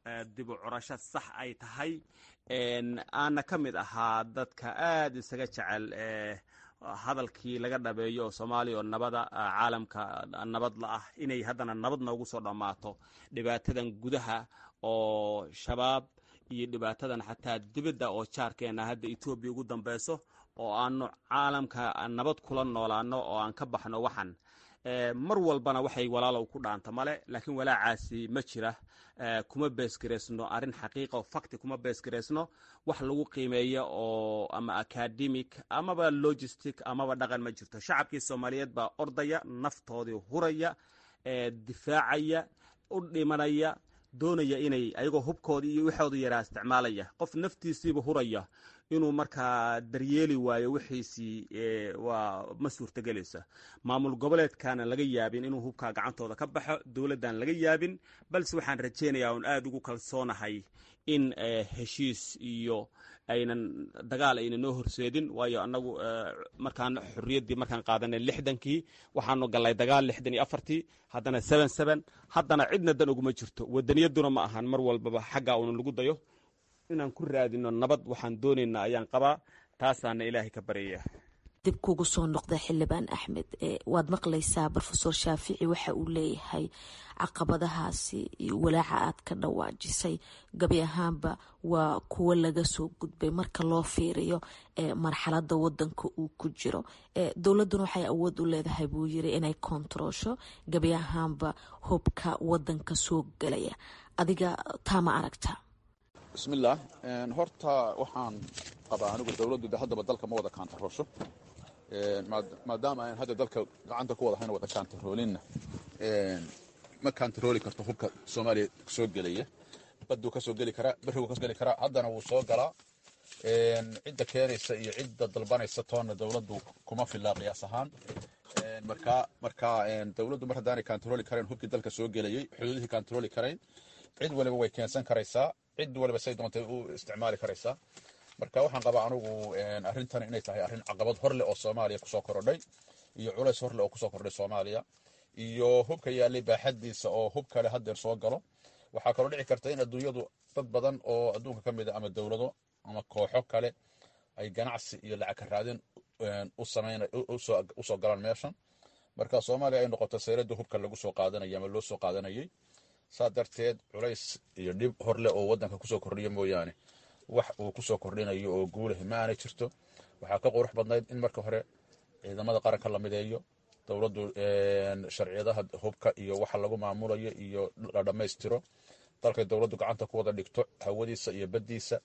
Speaker 2: dib u curasho sax ay tahay aana ka mid ahaa dadka aad isaga jecel hadalkii laga dhabeeyo oo soomaaliya oo nabada caalamka nabad la ah inay haddana nabad noogu soo dhammaato dhibaatadan gudaha oo shabaab iyo dhibaatadan xataa dibadda oo jaarkeena hadda etoobiya ugu dambeyso oo aanu caalamka nabad kula noolaano oo aan ka baxno waxan mar walbana waxay walaalow ku dhaanta male laakiin walaacaasi ma jira kuma beesgareysno arrin xaqiiqa oo fakti kuma beesgareysno wax lagu qiimeeya oo ama academic amaba logistic amaba dhaqan ma jirto shacabkii soomaaliyeed baa ordaya naftoodii huraya difaacaya u dhimanaya doonaya inay ayagoo hubkoodii iyo waxooda yaraa isticmaalaya qof naftiisiiba huraya inuu markaa daryeeli waayo wixiisii waa ma suurtagelaysa maamul goboleedkaana laga yaabin inuu hubkaa gacantooda ka baxo dowladdan laga yaabin balse waxaan rajaynayaa oon aada ugu kalsoonahay in heshiis iyo aynan dagaal ayna noo horseedin waayo annagu markaan xorriyaddii markaan qaadanay lixdankii waxaanu gallay dagaal lixdan iyo afartii haddana seben seben haddana cidna dan uguma jirto wadaniyaduna ma ahan mar walbaba xaggaa una lagu dayo inaan ku raadino nabad waxaan doonaynaa ayaan qabaa taasaana ilaahay ka baryaya
Speaker 12: dib kugu soo noqda xildhibaan axmed waad maqlaysaa rofesor shaafici waxa uu leeyahay caqabadahaasi iyo walaaca aad ka dhawaajisay gabi ahaanba waa kuwo laga soo gudbay marka loo fiiriyo marxalada wadanka uu ku jiro dowladuna waxay awood u leedahay buu yiri inay kontaroosho gabi ahaanba hubka wadanka soo gelaya adiga taa ma aragta
Speaker 3: bismillaah horta waxaan qabaa anigu dowladdu de haddaba dalka ma wada kaantaroosho maadaama aan hadda dalka gacanta ku wada hayno wada kaantaroolinna ma kaantarooli karto hubka soomaaliya soo gelaya baduu ka soo geli karaa berigu ka soo geli karaa haddana wuu soo galaa cidda keenaysa iyo cidda dalbanaysa toonna dowladdu kuma filaa qiyaas ahaan marka marka dowladdu mar haddaanay kaantarooli karayn hubkii dalka soo gelayay xuduudihii kaantarooli karayn cid waliba way keensan karaysaa cid waliba say doontay u isticmaali karaysaa marka waxaan qabaa anugu arrintan inay tahay arrin caqabad horleh oo soomaaliya kusoo korodhay iyo culays horleh oo kusoo kordhay soomaaliya iyo hubka yaallay baaxadiisa oo hub kale haddeer soo galo waxaa kaloo dhici karta in adduunyadu dad badan oo adduunka ka mid a ama dowlado ama kooxo kale ay ganacsi iyo lacag ka raadin usoo galaan meeshan marka soomaaliya ay noqoto sayladda hubka lagu soo qaadanaya ama loo soo qaadanayay saa darteed culays iyo dhib horleh oo wadanka kusoo kordhiya mooyaane wax uu kusoo kordhinayo oo guulahi ma aanay jirto waxaa ka qurux badnayd in marka hore ciidamada qaranka la mideeyo dowladdu sharciyadaha hubka iyo waxa lagu maamulayo iyo la dhammaystiro dalkay dowladdu gacanta ku wada dhigto hawadiisa iyo baddiisa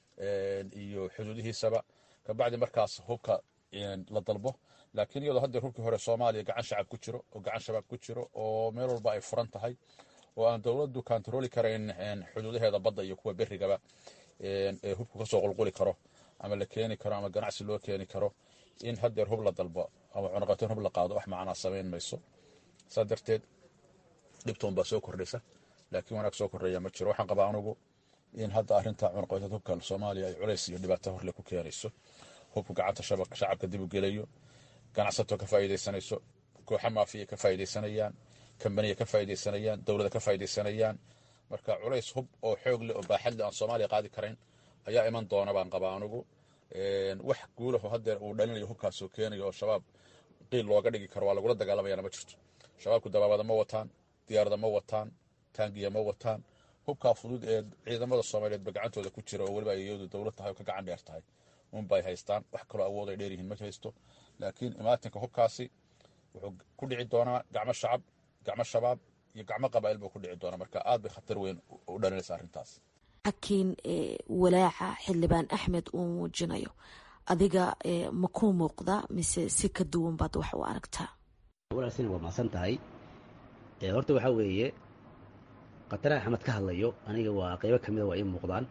Speaker 3: iyo xuduudihiisaba kabacdi markaas hubka la dalbo laakiin iyadoo haddeer hubkii hore soomaaliya gacan shacab ku jiro oo gacan shabaab ku jiro oo meel walba ay furan tahay oo aan dowladdu kaantarooli karayn xuduudaheeda badda iyo kuwa berigaba ee hubku kasoo qulquli karo ama la keeni karo ama ganacsi loo keeni karo in haddeer hub la dalbo ama cunaqateen hub la qaado wax macnaa samayn mayso saa darteed dhibtoon baa soo kordhaysa laakiin wanaag soo kordhaya ma jiro waxaan qabaa anugu in hadda arrinta cunaqateed hubka soomaaliya ay culays iyo dhibaato horle ku keenayso hubku gacanta shacabka dib u gelayo ganacsato ka faa'iidaysanayso kooxa maafiya ka faa'iidaysanayaan kambaniya ka faa'iidaysanayaan dowlada ka faa'iidaysanayaan marka culays hub oo xoog leh oo baaxad leh aan soomaaliya qaadi karayn ayaa iman doona baan qabaa anugu wax guulaho haddeer uu dhalinayo hubkaasoo keenayo oo shabaab qiil looga dhigi karo waa lagula dagaalamayana ma jirto shabaabku dabaabada ma wataan diyaarada ma wataan taangiya ma wataan hubkaa fudud ee ciidamada soomaaliyeedba gacantooda ku jira oo weliba ay iyadu dowlad tahay oo ka gacan dheer tahay unbay haystaan wax kaloo awood ay dheeryihiin ma haysto laakiin imaatinka hubkaasi wuxuu ku dhici doonaa gacmo shacab gacmo shabaab iyo gacmo qabaa'il buu ku dhici doonaa marka aad bay khatar weyn u dhalinaysa arrintaas
Speaker 12: laakiin walaaca xildhibaan axmed uu muujinayo adiga ma kuu muuqda mise si ka duwan baad wax u aragtaa
Speaker 13: walaalsin waa mahadsan tahay horta waxaa weeye khataraha axmed ka hadlayo aniga waa qeybo ka mida waa ii muuqdaan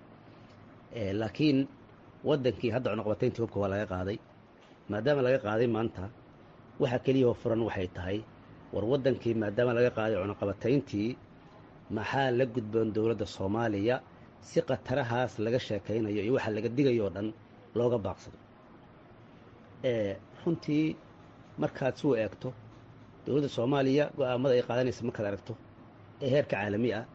Speaker 13: laakiin waddankii hadda cunuqabatayntii hubka waa laga qaaday maadaama laga qaaday maanta waxa keliyahoo furan waxay tahay war waddankii maadaama laga qaaday cunuqabatayntii maxaa la gudboon dowladda soomaaliya si khatarahaas laga sheekaynayo iyo waxa laga digayo oo dhan looga baaqsado runtii markaad suu eegto dowladda soomaaliya go'aamada ay qaadanaysa markaad aragto ee heerka caalami ah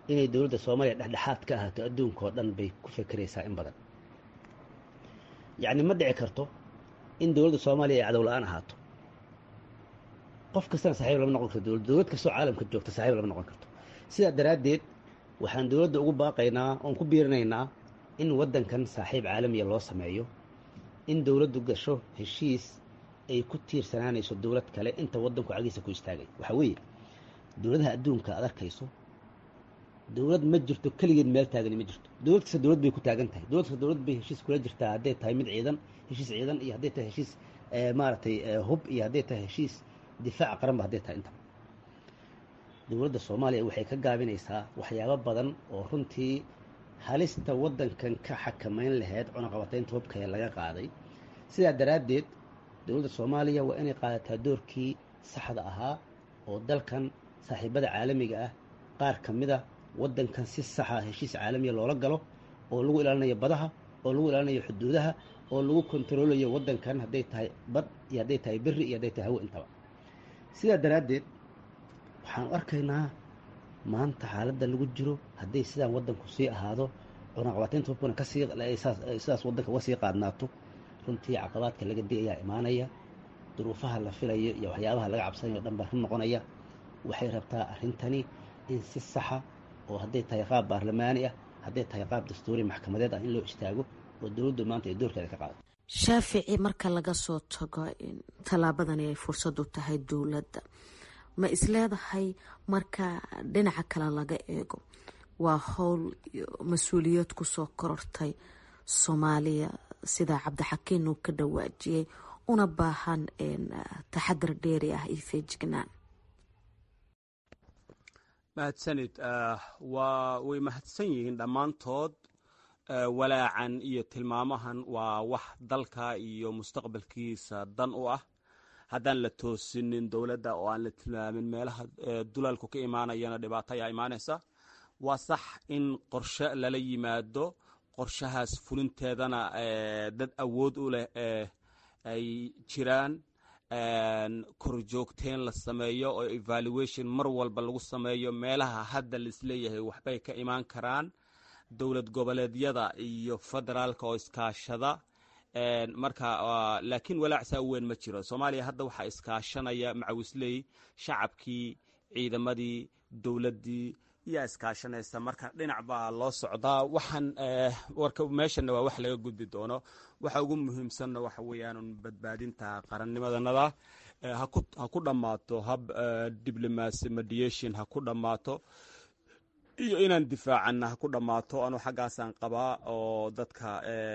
Speaker 13: inay dowladda soomaaliya dhexdhexaad ka ahaato adduunka oo dhan bay ku fekeraysaa in badan yacni ma dhici karto in dowladda soomaaliya ay cadow la-aan ahaato qof kastana saxiib lama noqon karto dowlad dowlad kastoo caalamka joogta saxiib lama noqon karto sidaa daraaddeed waxaan dowladda ugu baaqaynaa oon ku biirinaynaa in waddankan saaxiib caalamiya loo sameeyo in dowladdu gasho heshiis ay ku tiirsanaanayso dowlad kale inta waddanku cagiisa ku istaagay waxaa weeye dowladaha adduunka aad arkayso dowlad ma jirto keligeed meel taagani ma jirto dowlad kasta dowlad bay ku taagan tahay dowlad kasta dowlad bay heshiis kula jirtaa hadday tahay mid ciidan heshiis ciidan iyo hadday tahay heshiis maaragtay hub iyo hadday tahay heshiis difaaca qaranba hadday tahay intaba dowladda soomaaliya waxay ka gaabinaysaa waxyaabo badan oo runtii halista waddankan ka xakamayn lahayd cunaqabataynta hubka ee laga qaaday sidaa daraaddeed dowladda soomaaliya waa inay qaadataa doorkii saxda ahaa oo dalkan saaxiibada caalamiga ah qaar ka mid a waddankan si saxa heshiis caalamiya loola galo oo lagu ilaalinayo badaha oo lagu ilaalinayo xuduudaha oo lagu kontaroolayo waddankan hadday tahay bad iyo hadday tahay berri iyo hadday tahay hawo intaba sidaa daraaddeed waxaanu arkaynaa maanta xaaladda lagu jiro hadday sidaan waddanku sii ahaado cunaqabataynta hubkuna kasii sidaas waddanka uga sii qaadnaato runtii caqabaadka laga digayaa imaanaya duruufaha la filayo iyo waxyaabaha laga cabsanayo o dhan baa run noqonaya waxay rabtaa arrintani in si saxa oo hadday tahay qaab baarlamaani ah hadday tahay qaab dastuuri maxkamadeed ah in loo istaago oo dowladdu maanta ay doorkeeda ka qaadato
Speaker 12: shaafici marka laga soo tago in tallaabadani ay fursad u tahay dowladda ma isleedahay marka dhinaca kale laga eego waa howl mas-uuliyad kusoo korortay soomaaliya sida cabdixakiin uu ka dhawaajiyey una baahan taxadar dheeri ah iyo feejignaan
Speaker 2: mahadsanid waa way mahadsan yihiin dhammaantood walaacan iyo tilmaamahan waa wax dalka iyo mustaqbalkiisa dan u ah haddaan la toosinin dowladda oo aan la tilmaamin meelaha dulalku ka imaanayana dhibaato ayaa imaanaysa waa sax in qorshe lala yimaado qorshahaas fulinteedana dad awood u leh ay jiraan korjoogteen la sameeyo oo evaluation mar walba lagu sameeyo meelaha hadda laisleeyahay waxbay ka imaan karaan dowlad goboleedyada iyo federaalka oo iskaashada marka laakiin walaacsaa weyn ma jiro soomaaliya hadda waxaa iskaashanaya macawisley shacabkii ciidamadii dowladdii yaa iskaashanaysa marka dhinac baa loo socdaa waxaan warka meeshana waa wax laga gudbi doono waxa ugu muhiimsanna waxa weeyaan badbaadinta qarannimadanada ha ku dhammaato hab diblomacy mediation ha ku dhammaato iyo inaan difaacanna ha ku dhammaato anuu xaggaasaan qabaa oo dadka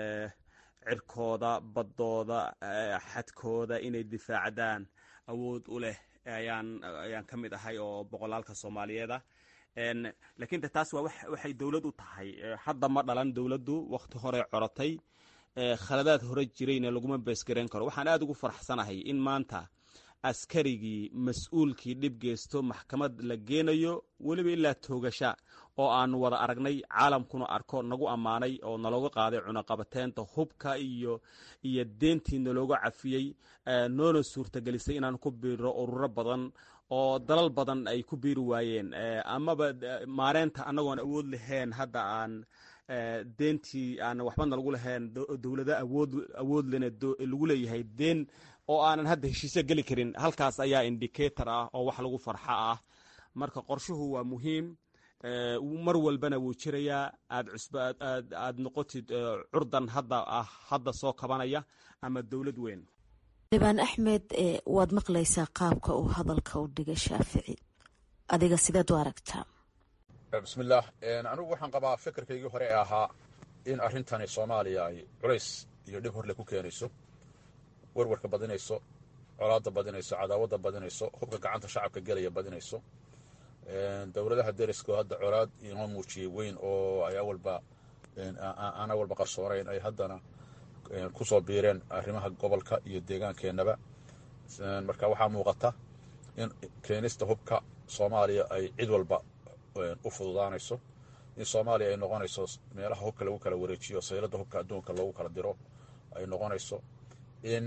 Speaker 2: cirkooda baddooda xadkooda inay difaacdaan awood u leh ayaan ayaan ka mid ahay oo boqolaalka soomaaliyeeda laakiin de taas waa waxay dowlad u tahay hadda ma dhalan dowladdu wakhti hore corotay khaladaad hore jirayna laguma beesgarayn karo waxaan aada ugu faraxsanahay in maanta askarigii mas-uulkii dhib geysto maxkamad la geenayo weliba ilaa toogasha oo aanu wada aragnay caalamkuna arko nagu ammaanay oo nalooga qaaday cunaqabateynta hubka iyo iyo deentii nalooga cafiyey noona suurtagelisay inaan ku biiro ururo badan oo dalal badan ay ku biiri waayeen amaba maareynta annagoon awood lahayn hadda aan deentii aan waxbana lagu lahayn dowlado awood awood lena lagu leeyahay deen oo aanan hadda heshiisyo geli karin halkaas ayaa indicator ah oo wax lagu farxa ah marka qorshuhu waa muhiim mar walbana wuu jirayaa aad cusb aad noqotid curdan hadda ah hadda soo kabanaya ama dowlad weyn
Speaker 12: libaan axmed waad maqlaysaa qaabka uu hadalka u dhigay shaafici adiga sideed u aragtaa
Speaker 3: bismillaah anigu waxaan qabaa fikirkaygii hore ee ahaa in arrintani soomaaliya ay culays iyo dhib horle ku keenayso warwarka badinayso colaadda badinayso cadaawadda badinayso hubka gacanta shacabka gelaya badinayso dowladaha deriskoo hadda colaad inoo muujiyey weyn oo ay awalba aan awalba qarsoonayn ay haddana ku soo biireen arrimaha gobolka iyo deegaankeenaba marka waxaa muuqata in keenista hubka soomaaliya ay cid walba u fududaanayso in soomaaliya ay noqonayso meelaha hubka lagu kala wareejiyo sayladda hubka adduunka loogu kala diro ay noqonayso in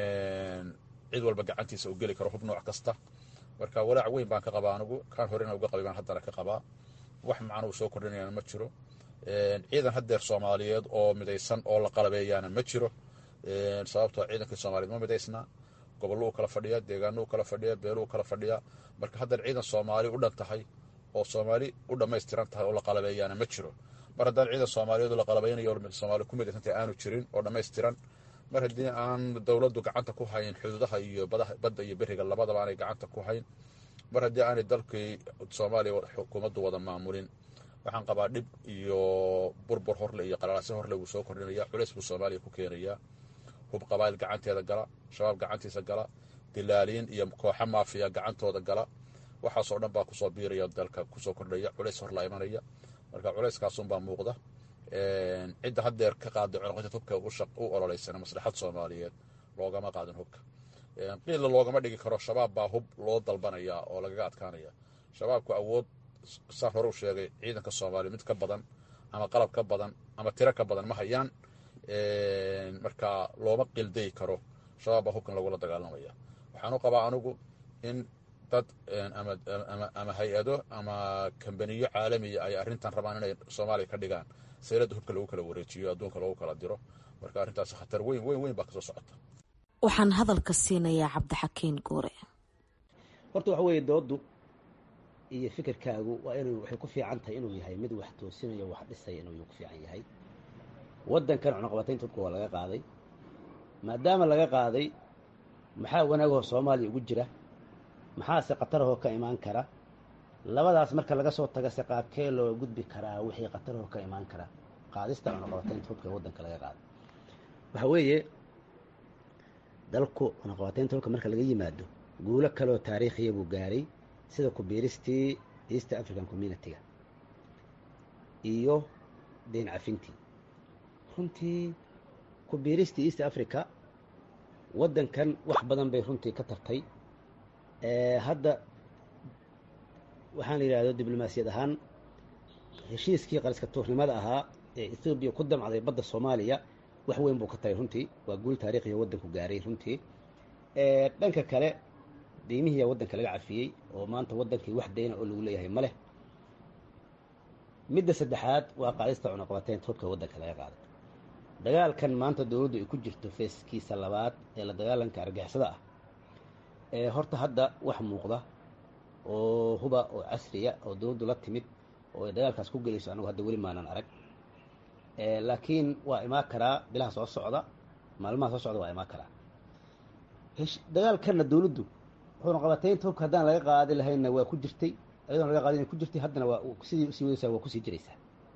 Speaker 3: cid walba gacantiisa uu geli karo hub nooc kasta marka walaac weyn baan ka qabaa anigu kaan horena uga qabay baan haddana ka qabaa wax macnuu soo kordhinayana ma jiro ciidan haddeer soomaaliyeed oo midaysan oo la qalabeeyaana ma jiro sababtoo ciidankii soomaaliyeed ma midaysna gobolluu kala fadhiya deegaanuu kala fadhiya beeluu kala fadhiya marka haddeer ciidan soomaali u dhan tahay oo soomaali u dhammaystiran tahay oo la qalabeeyaana ma jiro mar haddaan ciidan soomaaliyeed oo la qalabaynayo soomaali ku midaysantahay aanu jirin oo dhammaystiran mar haddii aan dowladdu gacanta ku hayn xuduudaha iyo badda iyo beriga labadaba aanay gacanta ku hayn mar haddii aanay dalkii soomaaliya xukuumaddu wada maamulin waxaan qabaa dhib iyo burbur horle iyo qalalaase horle wuu soo kordhinaya culays buu soomaaliya ku keenayaa hub qabaayil gacanteeda gala shabaab gacantiisa gala dilaaliin iyo kooxa maafiya gacantooda gala waxaasoo dhan baa kusoo biiraya dalka kusoo kordhaya culays horla imanaya marka culayskaasunbaa muuqda cidda haddeer ka qaada cunuqateed hubka u ololeysana maslaxad soomaaliyeed loogama qaadin hubka qiilla loogama dhigi karo shabaab baa hub loo dalbanaya oo lagaga adkaanaya shabaabku awood saan hore u sheegay ciidanka soomaaliya mid ka badan ama qalab ka badan ama tiro ka badan ma hayaan marka looma qildayi karo shabaab baa hubkan lagula dagaalamaya waxaan u qabaa anigu in dad ama hay-ado ama kambaniyo caalamiya ay arrintan rabaan inay soomaaliya ka dhigaan sayladda hubka lagu kala wareejiyo adduunka lagu kala diro marka arrintaas khatar weyn weyn weyn baa kasoo socota
Speaker 12: waxaan hadalka siinayaa cabdixakiin guure
Speaker 13: horta waxa weeye dooddu iyo fikirkaagu waa inuu waxay ku fiican tahay inuu yahay mid wax toosinayo wax dhisaya inuu ku fiican yahay waddankan cunuqabataynta hubka waa laga qaaday maadaama laga qaaday maxaa wanaagahoo soomaaliya ugu jira maxaase khatarahoo ka imaan kara labadaas marka laga soo taga se qaabkee loo gudbi karaa wixii khatarahoo ka imaan kara qaadista cunuqabataynta hubka ee waddanka laga qaaday waxa weeye dalku cunuqabataynta hubka marka laga yimaado guulo kaleoo taariikhiya buu gaaray sida kubiiristii east african community-ga iyo deyn cafintii runtii kubiiristii east africa waddankan wax badan bay runtii ka tartay hadda waxaan la yidhahdo diblomaasiyad ahaan heshiiskii qariska tuurnimada ahaa ee ethoobiya ku damcday badda soomaaliya wax weyn buu ka taray runtii waa guul taariikhiya waddanku gaaray runtii dhanka kale deymihiiyaa waddanka laga cafiyey oo maanta waddankii wax dayna oo lagu leeyahay ma leh midda saddexaad waa qaadista cunuqabateynta hubka waddanka laga qaaday dagaalkan maanta dowladdu ay ku jirto feeskiisa labaad ee la dagaalanka argixisada ah ee horta hadda wax muuqda oo huba oo casriya oo dowladdu la timid oo ay dagaalkaas ku gelayso anagu hadda weli maanan arag laakiin waa imaan karaa bilaha soo socda maalmaha soo socda waa imaan karaa dagaalkanna dowladdu cunuqabateynta hubka haddaan laga qaadi lahaynna waa ku jirtay ayadoon laga qaadin ku jirtay haddana waa sidii usii wadaysaa waa kusii jiraysaa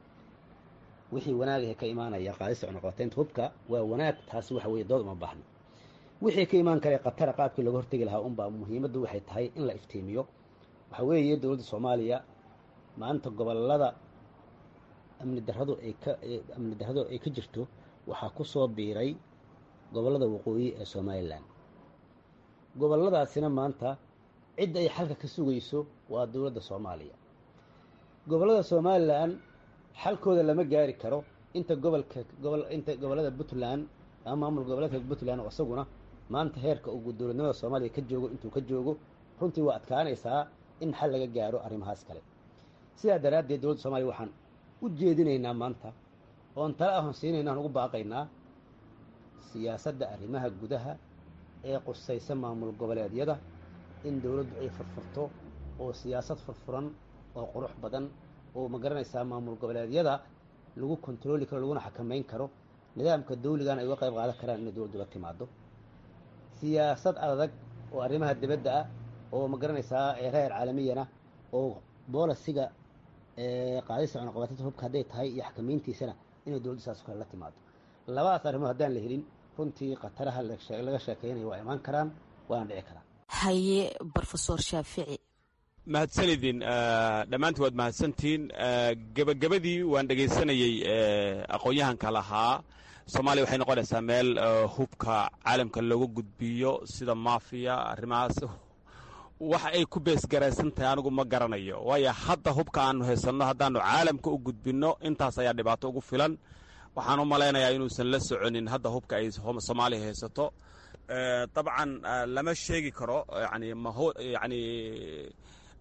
Speaker 13: wixii wanaagahe ka imaanaya qaadista cunuqabateynta hubka waa wanaag taasi waxa weeye dood uma baahno wixii ka imaan kara khatara qaabkii looga hortegi lahaa unbaa muhiimaddu waxay tahay in la iftiimiyo waxa weeye dowladda soomaaliya maanta gobolada amni darradu ay ka amni darradu ay ka jirto waxaa ku soo biiray gobollada waqooyi ee somalilan gobolladaasina maanta cidda ay xalka ka sugayso waa dowladda soomaaliya gobollada somalilan xalkooda lama gaari karo inta gobolka gobol inta gobollada puntland ama maamul goboleedka puntland oo isaguna maanta heerka uu dowladnimada soomaaliya ka joogo intuu ka joogo runtii waa adkaanaysaa in xal laga gaaro arrimahaas kale sidaa daraaddeed dowladda soomaliya waxaan u jeedinaynaa maanta oon tala ahon siinayna aan ugu baaqaynaa siyaasadda arrimaha gudaha ee qusaysa maamul goboleedyada in dowladdu ay furfurto oo siyaasad furfuran oo qurux badan oo ma garanaysaa maamul goboleedyada lagu kontarooli karo laguna xakamayn karo nidaamka dawligana ay uga qayb qaadan karaan inay dowladdu la timaado siyaasad adag oo arrimaha dibadda ah oo ma garanaysaa reer caalamiyana oo boolisiga qaadista cunuqabateynta hubka hadday tahay iyo xakamayntiisana inay dowladdu saas kale la timaado labadaas arrimood haddaan la helin runtii khataraha laga sheekeynayo waa imaan karaan waana dhici karaan
Speaker 12: haye brofesor shaafici
Speaker 2: mahadsanidin dhammaantii waad mahadsantihiin gebagabadii waan dhegaysanayey aqoon-yahanka lahaa soomaaliya waxay noqonaysaa meel hubka caalamka looga gudbiyo sida maafiya arrimahaas waxa ay ku beesgaraysan tahay anigu ma garanayo waayo hadda hubka aanu haysanno haddaanu caalamka u gudbinno intaas ayaa dhibaato ugu filan waxaan u malaynayaa inuusan la soconin hadda hubka ay soomaaliya haysato dabcan lama sheegi karo yani yani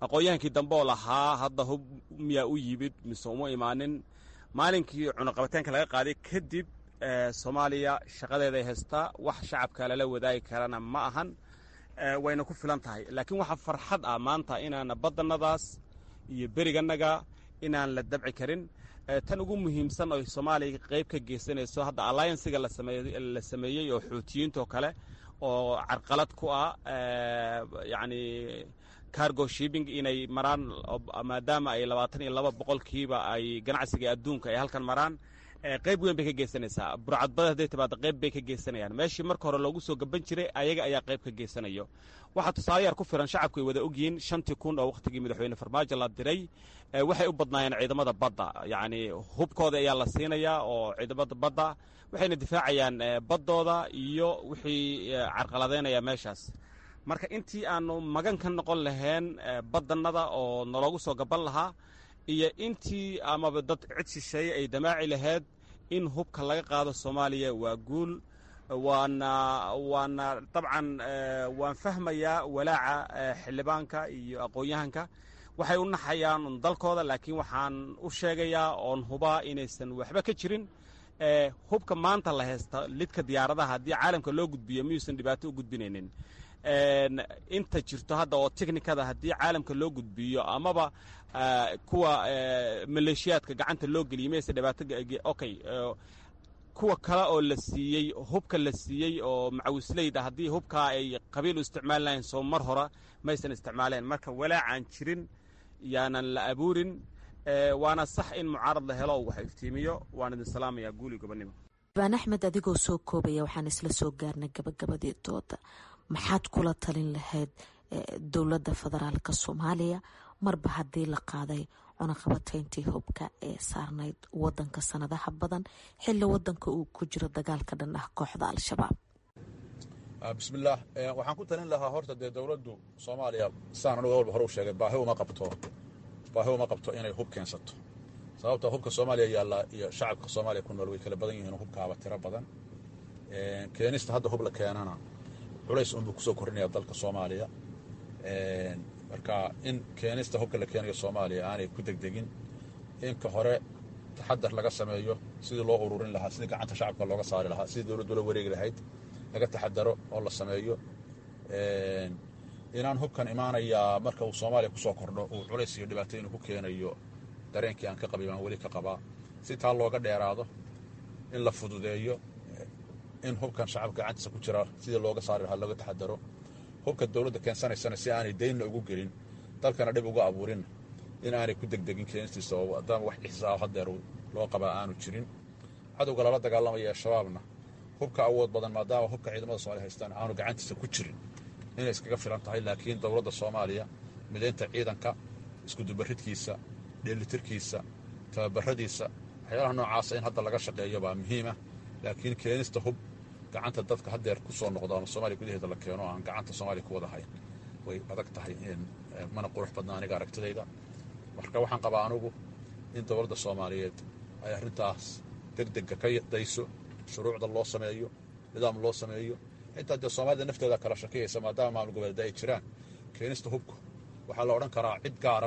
Speaker 2: aqoon-yahankii dambe oo lahaa hadda hub miyaa u yimid mise uma imaanin maalinkii cunaqabataynka laga qaaday kadib soomaaliya shaqadeeday haystaa wax shacabka lala wadaagi karana ma ahan wayna ku filan tahay laakiin waxaa farxad ah maanta inaana badanadaas iyo beriganaga inaan la dabci karin tan ugu muhiimsan oo soomaaliya qayb ka geysanayso hadda allianciga la sameeyey oo xuutiyiintoo kale oo carqalad ku ah yacni cargo shipping inay maraan maadaama ay labaatan iyo laba boqolkiiba ay ganacsiga adduunka ay halkan maraan qayb weyn bay ka geysanaysaa burcadbada hadday timaado qayb bay ka geysanayaan meeshii marka hore loogu soo gaban jiray ayaga ayaa qayb ka geysanayo waxaa tusaale yar ku filan shacabku ay wada ogyihiin shantii kun oo wakhtigii madaxweyne farmaajo la diray waxay u badnaayeen ciidamada badda yacni hubkooda ayaa la siinayaa oo ciidamada badda waxayna difaacayaan baddooda iyo wixii carqaladeynaya meeshaas marka intii aanu magan ka noqon lahayn badannada oo naloogu soo gaban lahaa iyo intii amaba dad cid shisheeye ay damaaci lahayd in hubka laga qaado soomaaliya waa guul waana waana dabcan waan fahmayaa walaaca xildhibaanka iyo aqoon-yahanka waxay u naxayaan dalkooda laakiin waxaan u sheegayaa oon hubaa inaysan waxba ka jirin hubka maanta la haysta lidka diyaaradaha haddii caalamka loo gudbiyo miyuusan dhibaato u gudbinaynin inta jirto hadda oo technikada haddii caalamka loo gudbiyo amaba kuwa maleeshiyaadka gacanta loo geliyo mayse dhibaato okay kuwa kale oo la siiyey hubka la siiyey oo macawisleyda haddii hubkaa ay qabiil u isticmaali lahayn soo mar hora maysan isticmaaleen marka walaacaan jirin yaanan la abuurin waana sax in mucaarad la helo wax iftiimiyo waan idin salaamayaa guuli gobonimo
Speaker 12: baan axmed adigoo soo koobaya waxaan isla soo gaarnay gabagabadii dooda maxaad kula talin lahayd dowladda federaalka soomaaliya marba haddii la qaaday cunaqabatayntii hubka ee saarnayd wadanka sanadaha badan xilli wadanka uu ku jiro dagaalka dhan ah kooxda al-shabaab
Speaker 3: bismillaah waxaan ku talin lahaa horta dee dowladdu soomaaliya sidaan anugu walba hore u sheegay baahi uma qabto baahi uma qabto inay hub keensato sababta hubka soomaaliya yaalla iyo shacabka soomaaliya ku nool way kala badan yihiin hubkaaba tiro badan keenista hadda hub la keenana culays unbuu kusoo kordhinaya dalka soomaaliya marka in keenista hubka la keenayo soomaaliya aanay ku degdegin inka hore taxadar laga sameeyo sidii loo ururin lahaa sidii gacanta shacabka looga saari lahaa sidii dowladdu la wareegi lahayd laga taxadaro oo la sameeyo inaan hubkan imaanayaa marka uu soomaaliya kusoo kordho uu culays iyo dhibaato inuu ku keenayo dareenkii aan ka qabay baan weli ka qabaa si taa looga dheeraado in la fududeeyo in hubkan shacabka gacantiisa ku jira sidii looga saari lahaa looga taxadaro hubka dowladda keensanaysana si aanay daynna ugu gelin dalkana dhib uga abuurinna in aanay ku degdegin keenistiisa oo maadaama wax ixsaab hadeer loo qabaa aanu jirin cadowga lala dagaalamaya ee shabaabna hubka awood badan maadaama hubka ciidamada soomaliya haystaan aanu gacantiisa ku jirin inay iskaga filan tahay laakiin dowladda soomaaliya midaynta ciidanka iskudubaridkiisa dheelitirkiisa tababaradiisa waxyaalaha noocaasa in hadda laga shaqeeyo baa muhiima laakiin keenista hub gacanta dadka hadeer ku soo noqdo ama soomaaliya gudaheeda la keeno aan gacanta soomaaliya ku wada hayn way adag tahay mana qurux badna aniga aragtidayda marka waxaan qabaa anugu in dowladda soomaaliyeed ay arrintaas degdega ka dayso shuruucda loo sameeyo nidaam loo sameeyo xitaa dee soomaalida nafteeda kala shakiyaysa maadaama maamul goboleeda ay jiraan keenista hubku waxaa la odhan karaa cid gaara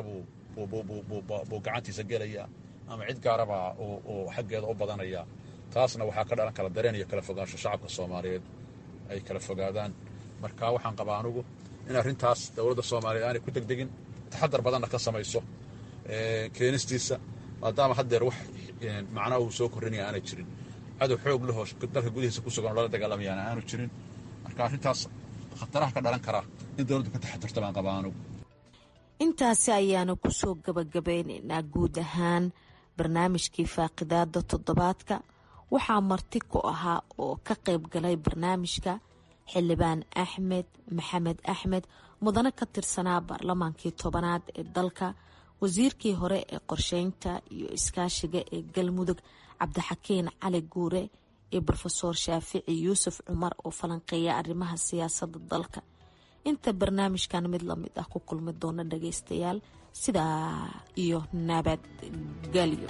Speaker 3: buu gacantiisa gelayaa ama cid gaarabaa uu xaggeeda u badanayaa taasna waxaa ka dhalan kala dareen iyo kala fogaansho shacabka soomaaliyeed ay kala fogaadaan marka waxaan qabaa anugu in arrintaas dowladda soomaaliyeed aanay ku degdegin taxadar badanna ka samayso keenistiisa maadaama haddeer wax macnaa uu soo korrinaya aanay jirin cadow xoog lahoo dalka gudihiisa ku sugan oo lala dagaalamayaana aanu jirin marka arrintaas khataraha ka dhalan karaa in dowladdu ka taxadarto baan qabaa anugu
Speaker 12: intaasi ayaanu kusoo gabagabeynaynaa guud ahaan barnaamijkii faaqidaada toddobaadka waxaa marti ku ahaa oo ka qayb galay barnaamijka xildhibaan axmed maxamed axmed mudane ka tirsanaa baarlamaankii tobanaad ee dalka wasiirkii hore ee qorsheynta iyo iskaashiga ee galmudug cabdixakiin cali guure iyo rofeor shaafici yuusuf cumar oo falanqeeya arrimaha siyaasadda dalka inta barnaamijkan mid lamid ah ku kulmi doona dhageystayaal sidaa iyo nabadgelyo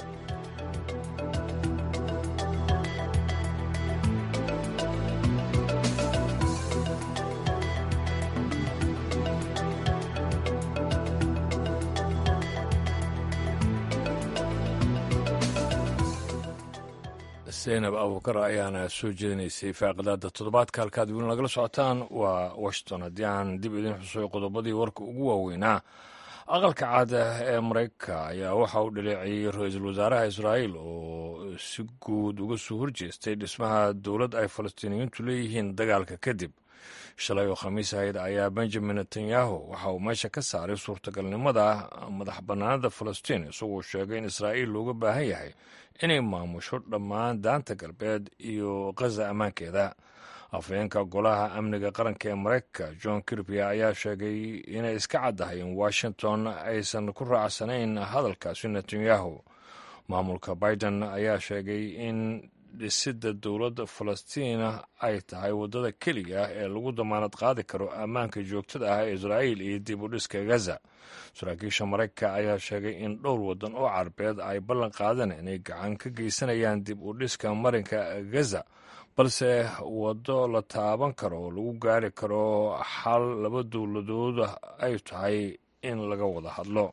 Speaker 1: zaynab abuukar ayaana soo jeedinaysay faaqidaada toddobaadka halkaad weli nagala socotaan waa washington haddii aan dib idin xusuyo qodobadii warka ugu waaweynaa aqalka caada ee maraykanka ayaa waxa uu dhaleeceeyey ra-iisul wasaaraha israa'iil oo si guud uga soo horjeestay dhismaha dowlad ay falastiiniyiintu leeyihiin dagaalka kadib shalay oo khamiis ahayd ayaa benjamin netanyahu waxa uu meesha ka saaray suurtagalnimada madax bannaanada falastiin isagoo sheegay in israa'iil looga baahan yahay inay maamusho dhammaan daanta galbeed iyo khaza ammaankeeda afhayeenka golaha amniga qaranka ee maraykanka john kirby ayaa sheegay inay iska caddahay in washington aysan ku raacsanayn hadalkaasi netanyahu maamulka biden ayaa sheegay in dhisidda dowladda falastiina ay tahay waddada keliya ah ee lagu damaanad qaadi karo ammaanka joogtada ah ee israa'iil iyo dib u dhiska gaza saraakiisha maraykanka ayaa sheegay in dhowr waddan oo carabeed ay ballan qaadeen inay gacan ka geysanayaan dib u dhiska marinka gaza balse waddo la taaban karo oo lagu gaari karo xal laba dowladood ay tahay in laga wada hadlo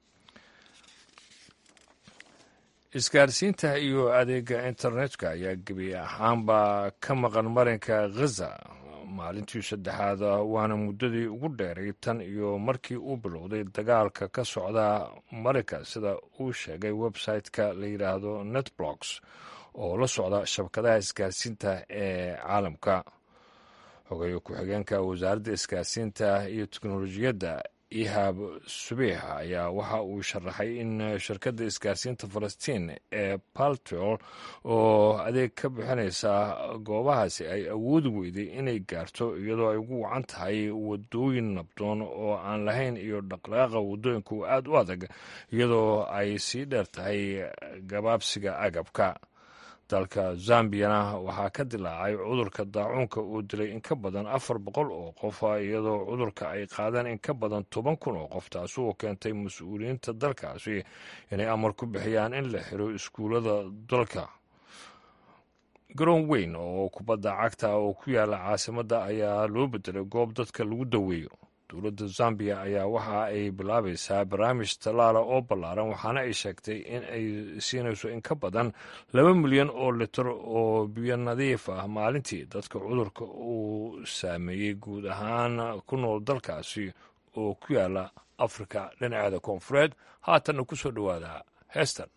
Speaker 1: isgaarsiinta iyo adeega internetka ayaa gebi ahaanba ka maqan marinka ghaza maalintii saddexaad waana muddadii ugu dheeray tan iyo markii uu bilowday dagaalka ka socda marinka sida uu sheegay website-ka la yidhaahdo netblocks oo la socda shabakadaha isgaarsiinta ee caalamka xogeeye ku-xigeenka wasaaradda isgaarsiinta iyo teknolojiyadda ihab subiix ayaa waxa uu sharaxay in shirkadda isgaarsiinta falastiin ee paltol oo adeeg ka bixinaysa goobahaasi ay awoodi weyday inay gaarto iyadoo ay ugu wacan tahay wadooyin nabdoon oo aan lahayn iyo dhaqdhaqaaqa wadooyinka oo aad u adag iyadoo ay sii dheer tahay gabaabsiga agabka dalka zambiyana waxaa ka dilaacay cudurka daacuunka uu dilay in ka badan afar boqol oo qof iyadoo cudurka ay qaadeen in ka badan toban kun oo qof taasi oo keentay mas-uuliyiinta dalkaasi inay amar ku bixiyaan in la xiro iskuullada dalka garoon weyn oo kubadda cagta oo ku yaala caasimadda ayaa loo bedelay goob dadka lagu daweeyo dowladda zambiya ayaa waxa ay bilaabaysaa barnaamij tallaala oo ballaaran waxaana ay sheegtay in ay siinayso in ka badan laba milyan oo litir oo biyo nadiif ah maalintii dadka cudurka uu saameeyey guud ahaan ku nool dalkaasi oo ku yaala afrika dhinaceeda koonfureed haatanna ku soo dhowaada heestan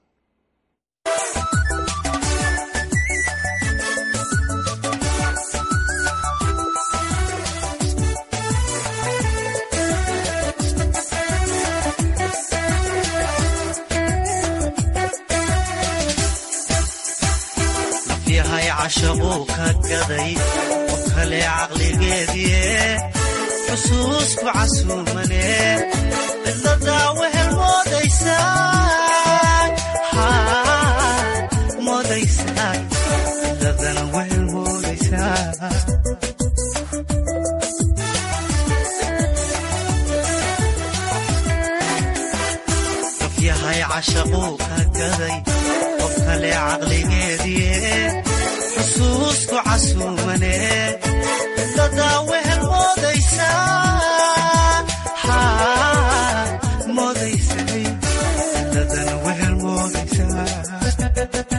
Speaker 14: yahay cashaquu ka gaday oo kale caqligeediie xusuusku casuumane cidladaa wehel moodaysaa cidladana wehel moodaysaa qof yahay cashaquu ka gaday qof kale caqligeediie xusuusku casuumane cidladaa wehel moodaysamoodaysa cidladana wehel moodaysaa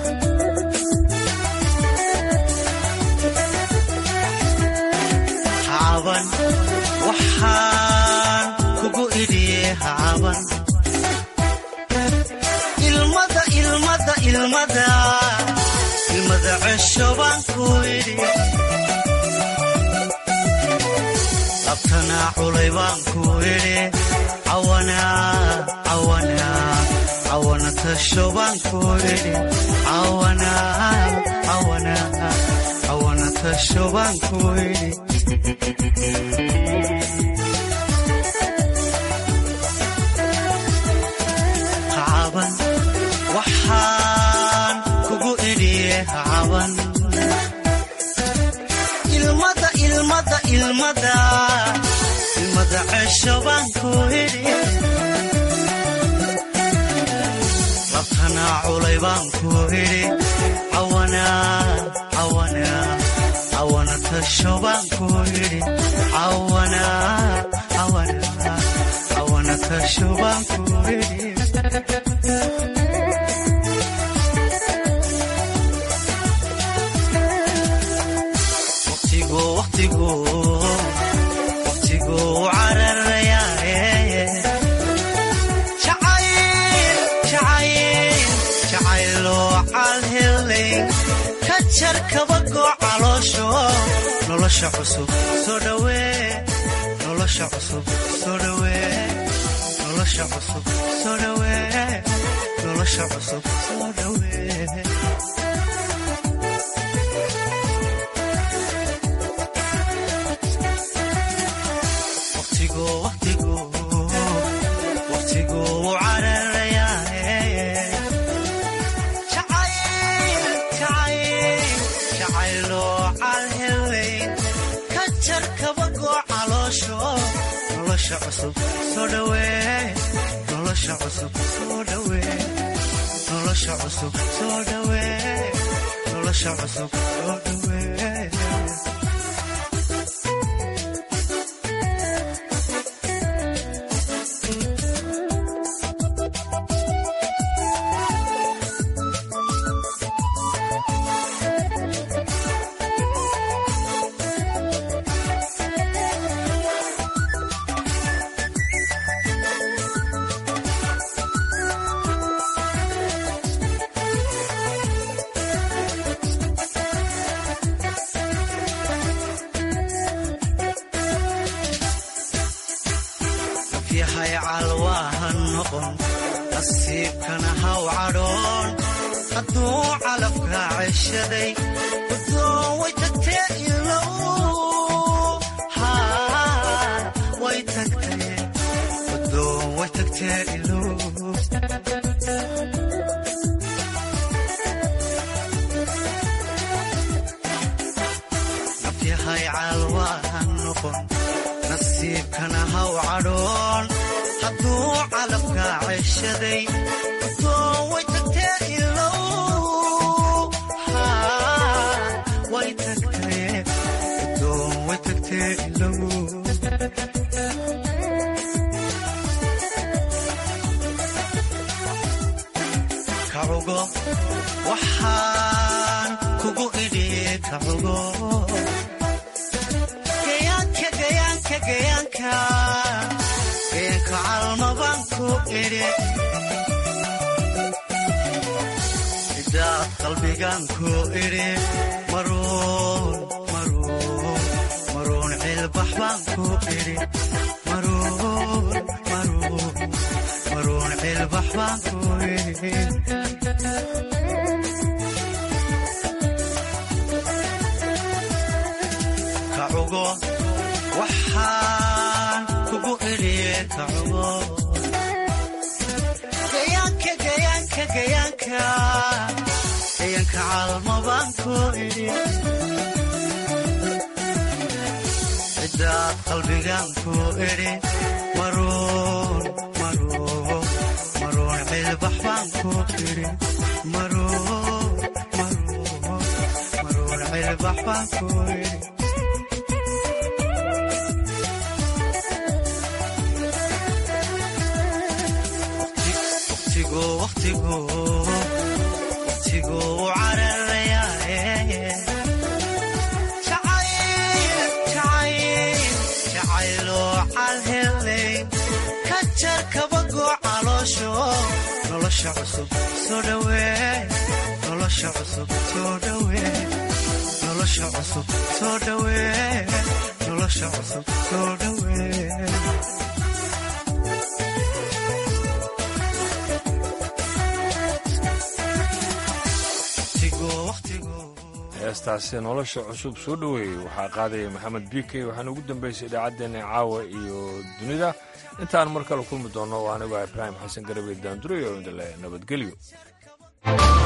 Speaker 14: hacaban waxaan kugu idhiye hacaban ilmada ilmada ilmada ilmada cesho baan ku idhi labtanaa culay baan ku idhi cawana tasho baan ku idhi cawana tasho baan ku idhi hacaban waxaan kugu idhiye hacaban ilmada ilmada ilmada ilmada cesho baan ku idhi labtanaa culay baan ku idhi cawana tasho baan ku idhi cawana tasho baan ku idhi jar kabago caloosho nolosha cusub soo dhawee nolosha cusub soo dhawee nolosha cusub soo dhawee nolosha cusub soo dhawee waqtigu waqtigu waqtigu wuu cararayaa jacayl jacayl jacayloo calhelayn ka jar kabagoo caloosho nolosha cusub soo dhawee nolosha cusub soo dhawee nolosha cusub soo dhawee nolosha cusub soo dhawee yahay calwaahan noqon nasiibkana haw cadhoon hadduu calabka ceshaday udoon way tagtee ilow way tagtee udoon way tagtee ilow nafyahay calwaahan noqon nasiibkana haw cadhoon hadduu calabka ceshaday udoon way tagtee ilow way tagtee udoon way tagtee ilow kacugo waxaan kugu idhi kacugo gayaanka gayaanka gayaanka gayaanka calmabaan ku idhi idaad qalbigaan ku idhi maruun maruun maruun cilbax baan ku idhi maruun maruun maruun cilbax baan ku idhi kacugo waxaan kugu idhi kacugo gayaanka gayaanka gayaanka gayaanka calmabaan ku idhi cidaad qalbigaan ku idhi maruun maruun maruun cilbax baan ku idhi maruun maruun maruun cilbax baan ku idhi waqtigu waqtigu waqtigu wuu cararayaa jacayl jacayl jacayloo calhelay ka jar kabagoo caloosho nolosha cusub soo dhawee nolosha cusub soo dhawee nolosha cusub soo dhawee nolosha cusub soo dhawee
Speaker 1: heestaasi nolosha cusub soo dhoweeyey waxaa qaadaya maxamed bikey waxaana ugu dambaysay idaacaddeenna caawa iyo dunida intaan mar kale kulmi doonno waa anigoo ibraahim xasan garabey daandurayo indale nabadgelyo